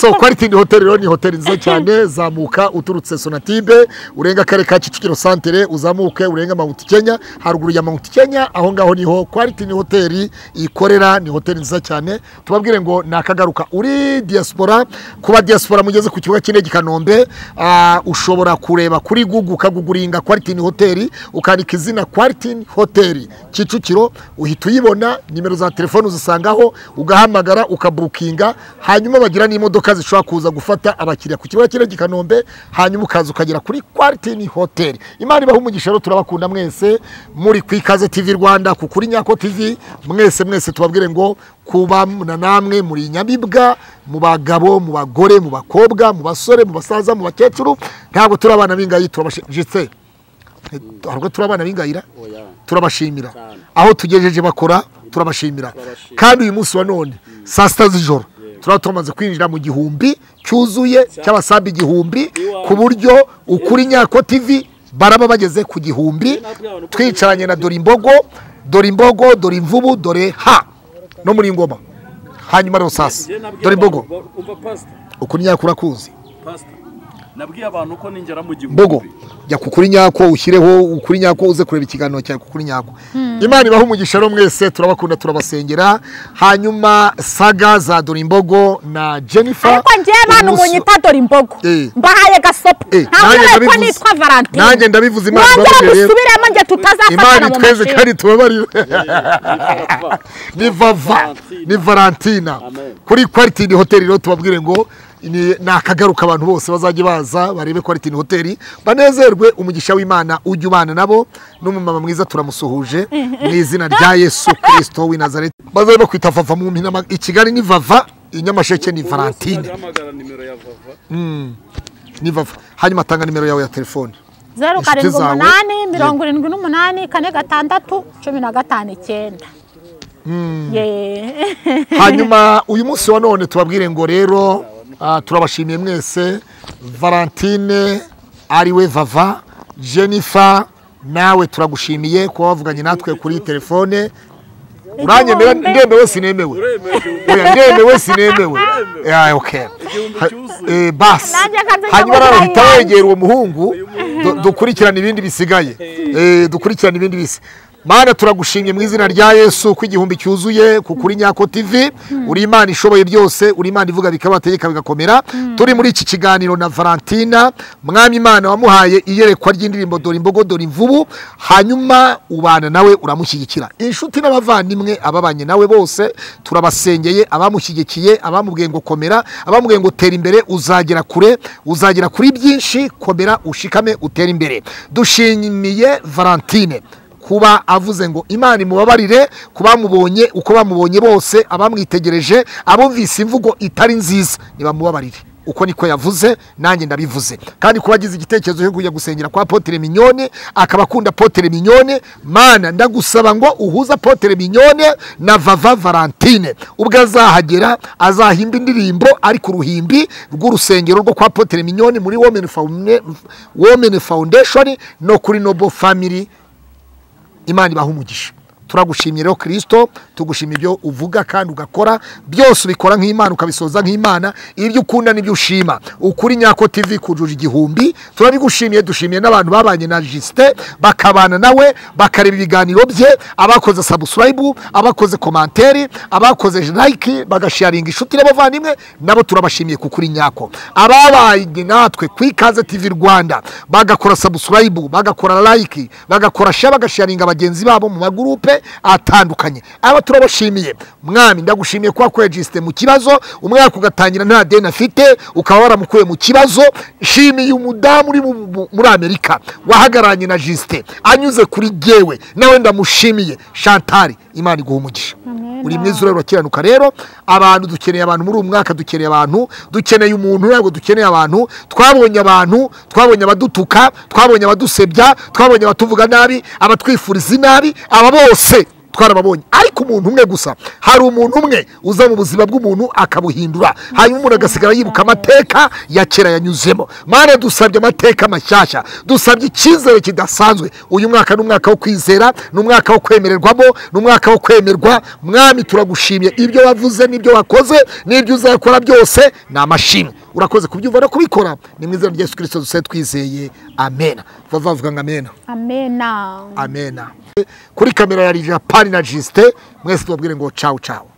so kwalitini hoteli rero ni hoteli nziza cyane zamuka uturutse sonatibe urenga akarere ka kicukiro santere uzamuke urenga mawuti kenya haruguru ya mawuti kenya aho ngaho niho kwalitini hoteli ikorera ni hoteli nziza cyane tubabwire ngo ni akagaruka uri diaspora kuba diaspora mugeze ku kibuga cy'indege i kanombe ah, ushobora kureba kuri google ukaguguringa kwalitini hoteli ukandika izina kwalitini hoteli kicukiro uhita uyibona nimero za telefoni uzisangaho ugahamagara ukabukinga hanyuma bagira n'imodoka zishobora kuza gufata abakiriya ku kibuga cy'indege i kanombe hanyuma ukaza ukagera kuri kwalitini hoteli imana ibaha umugisha rero turabakunda mwese muri ku ikaze tv rwanda ku kuri nyako tv mwese mwese tubabwire ngo kuba na namwe muri nyamibwa mu bagabo mu bagore mu bakobwa mu basore mu basaza mu bakecuru ntabwo turi abana b'ingayi turabashije ntabwo turi abana b'ingayira turabashimira aho tugejeje bakora turabashimira kandi uyu munsi wa none saa sita z'ijoro turaba tumaze kwinjira mu gihumbi cyuzuye cy'abasambi igihumbi ku buryo ukuri nyako tv baraba bageze ku gihumbi twicaranye na dore imbogo dore imbogo dore imvubu dore ha no muri ngoma hanyuma rero sasa dore imbogo umva pasita ukuri nyako urakuzi pasita nabwiye abantu ko ningera mu gihumbi mbogo jya ku kuri nyako ushyireho ukuri nyako uze kureba ikiganiro cyawe ku kuri nyako imana ibaha umugisha rero mwese turabakunda turabasengera hanyuma saga za dore imbogo na jennifer ariko njyewe abantu ubuso- munyita dore imbogo Eh. mbahaye gasopo Eh, ntabwo nanjye ariko ndabivuze. nitwa valentine Nanjye ndabivuze, Imana wongera ibabarire rero. dusubiremo njye imana tutazafatana mu itweze mashini kandi tubabarire vuba. ni vava ni valentina kuri kwaritini hoteli rero tubabwire ngo ni ni akagaruka abantu bose bazajya baza barebe kwaritini hoteli banezerwe umugisha w'imana ujya ubana nabo n'umumama mwiza turamusuhuje mu izina rya yesu kirisito w'i nazareti bazabe bakwita vava mu mpina i kigali ni vava i nyamasheke ni valentine Hamagara nimero ya vava ni vava hanyuma atanga nimero yawe ya telefone zeru Inshuti karindwi zawe. umunani mirongo irindwi n'umunani kane gatandatu cumi na gatanu icyenda yeee hanyuma uyu munsi wa none tubabwire ngo rero ah, turabashimiye mwese valentine ariwe vava jennifer nawe turagushimiye kuba wavuganye natwe kuri telefone uranyemera Igihumbi. ndemewe sinemewe oya ndemewe sinemewe Ya, okay. Ha- eh, basi Nanjye akazi hanyuma kamugiranye rero uhita nanjye. wegera uwo muhungu du- dukurikirane ibindi bisigaye Eh, dukurikirane ibindi bisi mana turagushimye mu izina rya yesu ko igihumbi cyuzuye ku kuri nyako tv uri imana ishoboye byose uri imana ivuga bikabategeka bigakomera turi muri iki kiganiro na valentina mwami imana wamuhaye iyerekwa ry'indirimbo dore imbogo dore imvubu hanyuma ubana nawe uramushyigikira inshuti n'abavandimwe ababanye nawe bose turabasengeye abamushyigikiye abamubwiye ngo komera abamubwiye ngo tera imbere uzagera kure uzagera kuri byinshi komera ushikame utere imbere dushimiye valentine kuba avuze ngo imana imubabarire ku bamubonye uko bamubonye bose abamwitegereje abumvise imvugo itari nziza nibamubabarire uko niko yavuze nanjye ndabivuze kandi kuba agize igitekerezo cyo kujya gusengera kwa potere minyone akaba akunda potere minyone mana ndagusaba ngo uhuze potere minyone na vava valentine ubwo azahagera azahimba indirimbo ari ku ruhimbi rw'urusengero rwo kwa potere minyone muri women Founda- women foundation no kuri noble family imana ibaha umugisha turagushimye rero kirisito tugushimira ibyo uvuga kandi ugakora byose ubikora nk'imana ukabisoza nk'imana ibyo ukunda n'ibyo ushima ukuri nyako tv kujuje igihumbi turabigushimiye dushimiye n'abantu babanye na jisite bakabana nawe bakareba ibiganiro bye abakoze sabusilayibu abakoze komanteri abakoze layike bagasharinga inshuti n'abavandimwe nabo turabashimiye ku kuri nyako ababaye natwe ku ikaze tv rwanda bagakora sabusilayibu bagakora layike bagakora share bagasharinga bagenzi babo mu magurupe atandukanye aba turabashimiye mwami ndagushimiye kuba kwejisite mu kibazo umwaka ugatangira nta deni afite ukaba waramukuye mu kibazo nshimiye umudamu uri mu- mu- muri amerika wahagararanye na jisite anyuze kuri gewe nawe ndamushimiye shantari imana iguha umugisha uri mwiza urero urakiranuka rero abantu dukeneye abantu muri uyu mwaka dukeneye abantu dukeneye umuntu ntabwo dukeneye abantu twabonye abantu twabonye abadutuka twabonye abadusebya twabonye abatuvuga nabi abatwifuriza inabi aba bose twarababonye ariko umuntu umwe gusa hari umuntu umwe uza mu buzima bw'umuntu akabuhindura hanyuma umuntu agasigara yibuka amateka ya kera yanyuzemo mana dusabye amateka mashyashya dusabye icyizere kidasanzwe uyu mwaka ni umwaka wo kwizera ni umwaka wo kwemererwamo ni umwaka wo kwemerwa mwami turagushimye ibyo wavuze n'ibyo wakoze n'ibyo uzakora byose ni amashimwe urakoze kubyumva no kubikora ni mu izina rya yesu kirisito duse twizeye amena bavuga ngo amena amena amena kuri kamera ya japani na jisite mwese tubabwire ngo cawu cawu